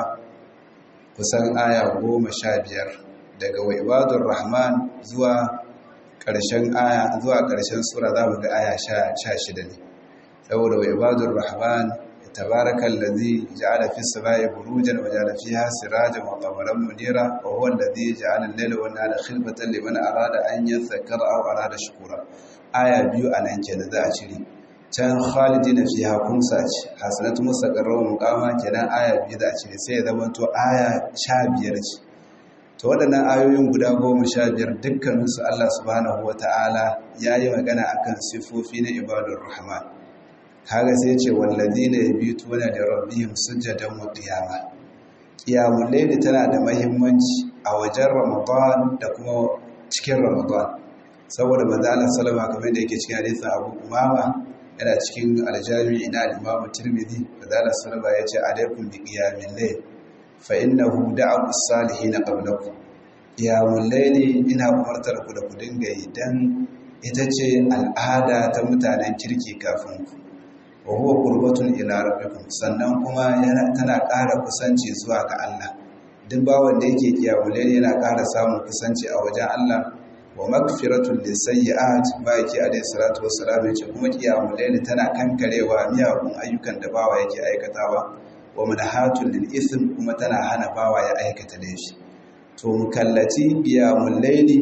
kusan aya goma sha biyar daga wa ibadur rahman zuwa ƙarshen aya zuwa ƙarshen sura za mu ga aya sha shida ne saboda wa ibadur rahman tabarakal ladhi ja'ala fis samai burujan wa ja'ala fiha sirajan wa qamaran munira wa huwa alladhi ja'ala al-layla wan nahara khilfatan liman arada an yadhakkara aw arada shukura aya biyu anan kenan za a cire can khalidina fiha kunsa ce hasanatu mustaqarra wa muqama kenan aya biyu za a cire sai ya zama to aya 15 ce to waɗannan ayoyin guda goma sha biyar dukkaninsu Allah subhanahu wa ta'ala ya yi magana a kan siffofi na ibadun rahman kaga sai ce wallazi ne ya bi tuna da rabbihim sujjadan wa qiyama qiyamul layli tana da mahimmanci a wajen ramadan da kuma cikin ramadan saboda manzo Allah sallama kamar da yake cikin hadisin Abu Umama yana cikin aljami ina al-Imam Tirmidhi manzo Allah sallama ya ce alaikum bi qiyamil layl fa innahu da'a as-salihin qablakum qiyamul layli ina umartar ku da ku dinga yi dan ita ce al'ada ta mutanen kirki kafin ku wa huwa qurbatun ila rabbikum sannan kuma yana tana ƙara kusanci zuwa ga Allah duk bawon da yake qiyamul layli yana ƙara samun kusanci a wajen Allah wa magfiratun lisayyi'at ba yake alayhi salatu wassalam yace kuma qiyamul layli tana kankarewa miyagun ayyukan da bawa yake aikatawa wa manhatun lil ism kuma tana hana bawa ya aikata laifi to mukallaci qiyamul layli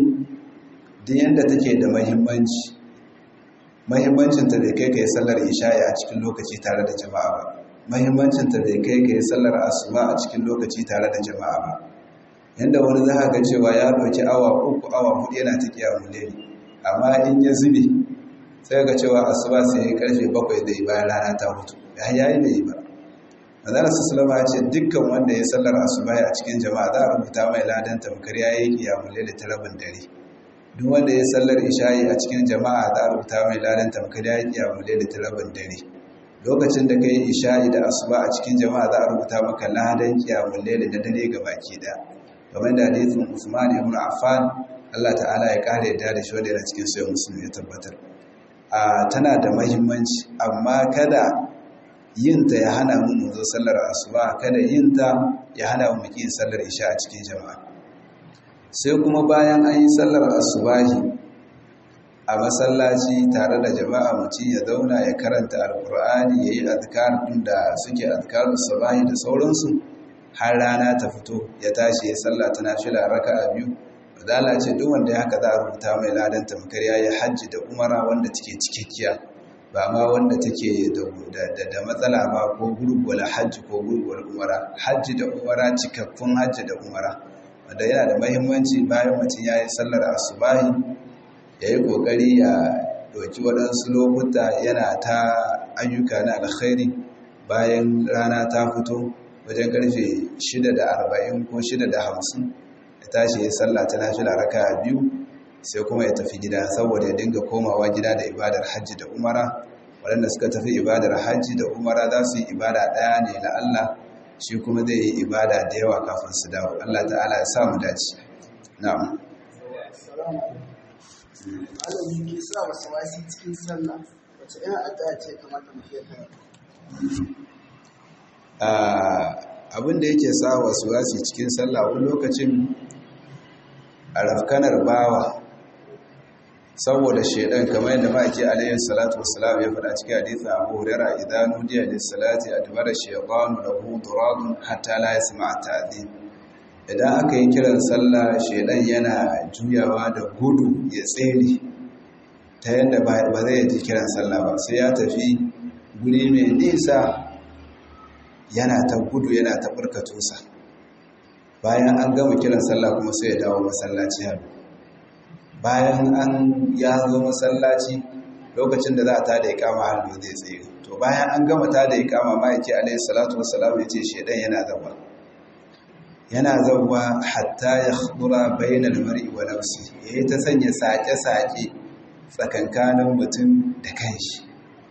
din yanda take da muhimmanci muhimmancin ta bai kai kai sallar isha'i a cikin lokaci tare da jama'a ba muhimmancin ta bai kai kai sallar asuba a cikin lokaci tare da jama'a ba yanda wani za ga cewa ya ɗauki awa uku awa hudu yana ta kiyamun leli amma in ya zube sai ga cewa asuba sai ya karfe bakwai da yi bayan rana ta hutu ya yayi da yi ba manzana su sulama ya ce dukkan wanda ya sallar asuba a cikin jama'a za a rubuta mai ladan tamkar ya yi kiyamun leli ta rabin dare duk wanda ya sallar isha'i a cikin jama'a za a rubuta mai ladan tamkar ya yi kiyamun leli ta rabin dare lokacin da ka yi isha'i da asuba a cikin jama'a za a rubuta maka ladan kiyamun leli na dare ga baki daya kamar da hadisin Usman ibn Affan Allah ta'ala ya kare yadda da shi wanda yana cikin sayan musulmi ya tabbatar a tana da mahimmanci amma kada yinta ya hana mu mu zo sallar asuba kada yinta ya hana mu yin sallar isha a cikin jama'a sai kuma bayan an yi sallar asubahi a masallaci tare da jama'a mutum ya zauna ya karanta alkur'ani ya yi azkar ɗin da suke azkarun sabahi da sauransu har rana ta fito ya tashi ya sallah ta nafila raka'a biyu Fadala ce duk wanda ya haka za a rubuta mai ladan tamkar ya yi hajji da umara wanda take cikakkiya ba ma wanda take da matsala ba ko gurgula hajji ko gurgula umara hajji da umara cikakkun hajji da umara wanda yana da mahimmanci bayan mutum ya yi sallar asubahi ya yi ƙoƙari ya ɗauki waɗansu lokuta yana ta ayyuka na alkhairi bayan rana ta fito wajen ƙarfe 6:40 ko 6:50 ya tashi ya sallah ta nashi raka biyu sai kuma ya tafi gida saboda ya dinga komawa gida da ibadar hajji da umara waɗanda suka tafi ibadar hajji da umara za su yi ibada ɗaya ne na Allah shi kuma zai yi ibada da yawa kafin su dawo Allah ta'ala ya samu dace na'am Allah ke sa wasu wasi cikin sallah wace ina addu'a ce kamata mu ke abin da yake sa wasu wasi cikin sallah wani lokacin a rafkanar bawa saboda shaidan kamar yadda ma'aiki alayhi salatu wassalam ya faɗa cikin hadithin abu hurairah idan nudiya lis salati adbara shaytanu lahu duradun hatta la yasma'a ta'dhin idan aka yi kiran sallah shaidan yana juyawa da gudu ya tsere ta yadda ba zai ji kiran sallah ba sai ya tafi guri mai nisa yana ta gudu yana ta barkatusa bayan an gama kiran sallah kuma sai ya dawo masallaci hannu bayan an ya zo masallaci lokacin da za a tada ikama hannu zai tsaye to bayan an gama tada ikama ma'aiki alaihi salatu wassalam ya ce shaidan yana zaba yana zauwa hatta ya khudura bainal mar'i wa nafsi yayi ta sanya sake-sake tsakankanin mutum da kanshi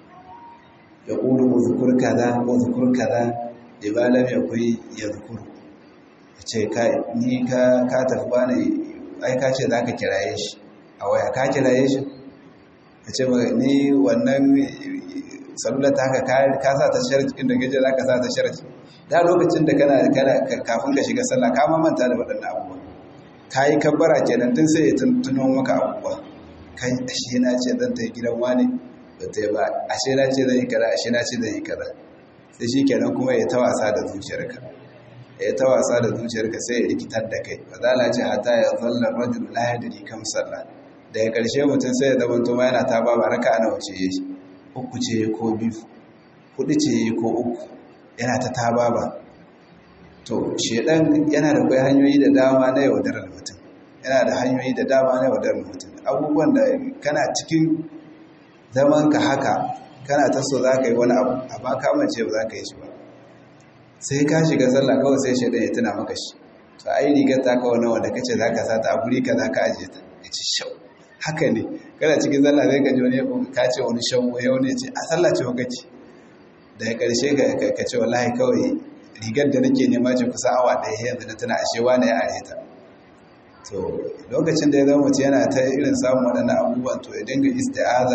ya qulu uzkur kaza wa uzkur kaza ibalam yakui yadhkuru ce kai ni ka ka tafi wani ai ka ce zaka kiraye shi a waya ka kiraye shi ce ni wannan sallar ta haka ka sa ta sharci inda gaje zaka sa ta sharci da lokacin da kana kafin ka shiga sallah ka manta da waɗannan abubuwa ka yi kabbara kenan tun sai ya tuno maka abubuwa kai ashe na ce zan ta yi gidan wani ba ta yi ba ashe na ce zan yi kaza ashe na ce zan yi kaza sai shi kenan kuma ya ta wasa da zuciyarka ya ta wasa da zuciyarka sai ya rikitar da kai ba za ce hata ya zalla rajul la yadri kam sallah daga ƙarshe mutum sai ya zama to ma yana ta ba raka ana wuce shi uku ce ko biyu hudu ce ko uku yana ta taba ba to shedan yana da kai hanyoyi da dama na yaudarar mutum yana da hanyoyi da dama na yaudarar mutum abubuwan da kana cikin zaman ka haka kana ta so za ka yi wani abu amma ka mace ba za ka yi shi ba sai ka shiga sallah kawai sai shedan ya tuna maka shi to ai rigar ta kawo nawa da kace za ka sata a guri ka za ka ajiye ta ya ci shau haka ne kana cikin sallah zai ka ji wani ka ce wani shau ya wani ya ce a sallah ce wa kake daga ƙarshe ka ce wallahi kawai rigar da nake nema ce kusa awa ɗaya yanzu na tana ashe wane ya are ta to lokacin da ya zama mace yana ta irin samun waɗannan abubuwan to ya dinga isti'aza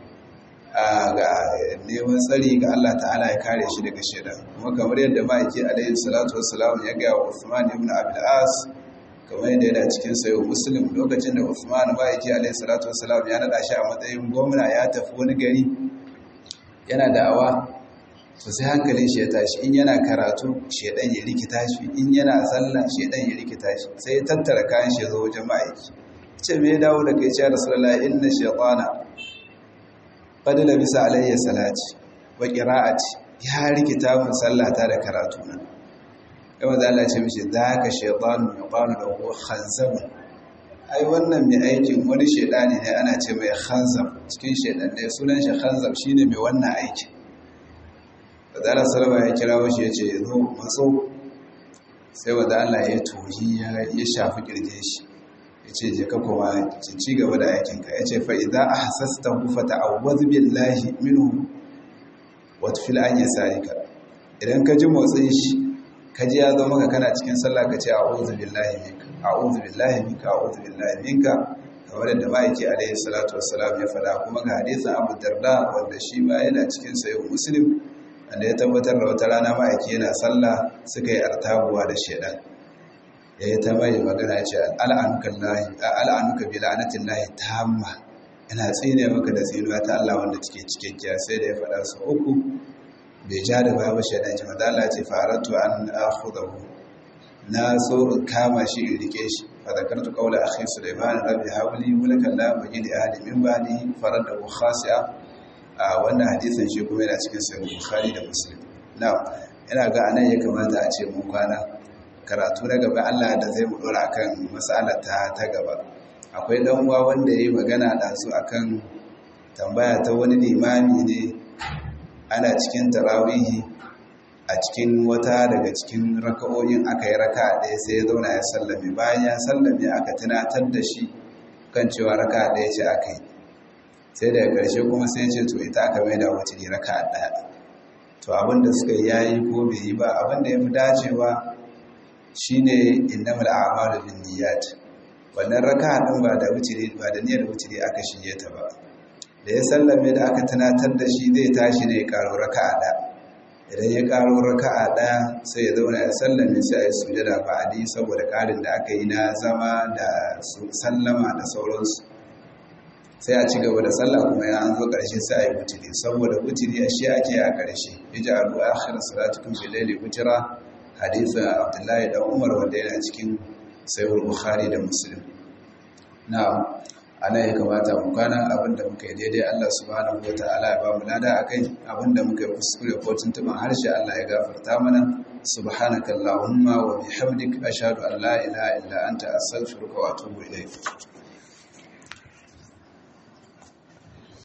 ga neman tsari ga Allah ta'ala ya kare shi daga shaidan kuma kamar yadda ma'aiki alaihi salatu wassalam ya gaya wa Uthman ibn Abil As kamar yadda yana cikin sayo Muslim lokacin da Uthman ma'aiki alaihi salatu wassalam ya naɗa shi a matsayin gwamna ya tafi wani gari yana da'awa to sai hankalin shi ya tashi in yana karatu shedan ya rikita shi in yana sallah shedan ya rikita shi sai ya tattara kayan shi zo wajen ma'aiki ce me ya dawo da kai ce rasulullahi inna shaytana qad labisa alayya salati wa qira'ati ya rikita mun sallata da karatu na kuma da Allah ce mishi zaka shaytanu yuqalu lahu khanzam ai wannan mai aikin wani shedani ne ana ce mai khanzam cikin shedan ne sunan shi khanzam shine mai wannan aikin wadda salama ya kira wasu ya ce zo matso sai wadda Allah ya tohi ya shafi kirje shi ya ce je ka kuma ci gaba da aikinka ya ce fa'iza a hasasta hufata a wazubin lahi minu wata fil an yi sarika idan ka ji motsin shi ka ji ya zo maka kana cikin sallah ka ce a wazubin lahi minka a wazubin lahi minka a wazubin lahi minka kamar yadda ma'aiki alaihi salatu wasalam ya faɗa kuma ga hadisin abu darda wanda shi ma yana cikin sayo muslim wanda ya tabbatar da wata rana ma'aiki yana sallah suka yi artabuwa da shaidan ya yi ta mai magana ce al'anuka bi la'anatin lahi ta hamma ina tsine maka da tsinuwa ta Allah wanda take cikakkiya sai da ya faɗa su uku bai ja da babu shaidan ce maza Allah ce faratu an akhudahu na so in kama shi in rike shi fa zakartu qawla akhi sulaiman rabbi hawli mulkan la majid ahli min ba'di farada khasi'a a wannan hadisin shi kuma yana cikin sahih bukhari da muslim na'am ina ga anan ya kamata a ce mun kwana karatu na gaba Allah da zai mu dora akan mas'alar ta ta gaba akwai dan uwa wanda yayi magana da su akan tambaya ta wani limami ne ana cikin tarawihi a cikin wata daga cikin raka'o'in aka yi raka ɗaya sai ya zauna ya sallame bayan ya sallame aka tunatar da shi kan cewa raka ɗaya ce aka yi sai daga ƙarshe kuma sai ce to ita aka mai da wacce ne raka ɗaya to abinda suka yi yayi ko bai yi ba abinda ya fi dacewa shine innamal a'malu binniyat wannan raka ɗin ba da wuciri ba da niyyar wuciri aka shige ta ba da ya sallame da aka tunatar da shi zai tashi ne ya karo raka ɗaya idan ya karo raka'a ɗaya sai ya zauna ya sallame sai a yi sujada ba'adi saboda ƙarin da aka yi na zama da sallama da sauransu sai a ci gaba da sallah kuma ya an zo ƙarshe sai a yi wutiri saboda wutiri a shi ake a ƙarshe ya ji abu a akhir salatukum bi laili wutira hadisin abdullahi dan umar wanda yana cikin sahih bukhari da muslim na'am ana ya kamata mu kwana abinda muka yi daidai Allah subhanahu wataala ya ba mu lada akai abinda muka yi kuskure ko tuntuban harshe Allah ya gafarta mana subhanaka allahumma wa bihamdika ashhadu an la ilaha illa anta astaghfiruka wa atubu ilayk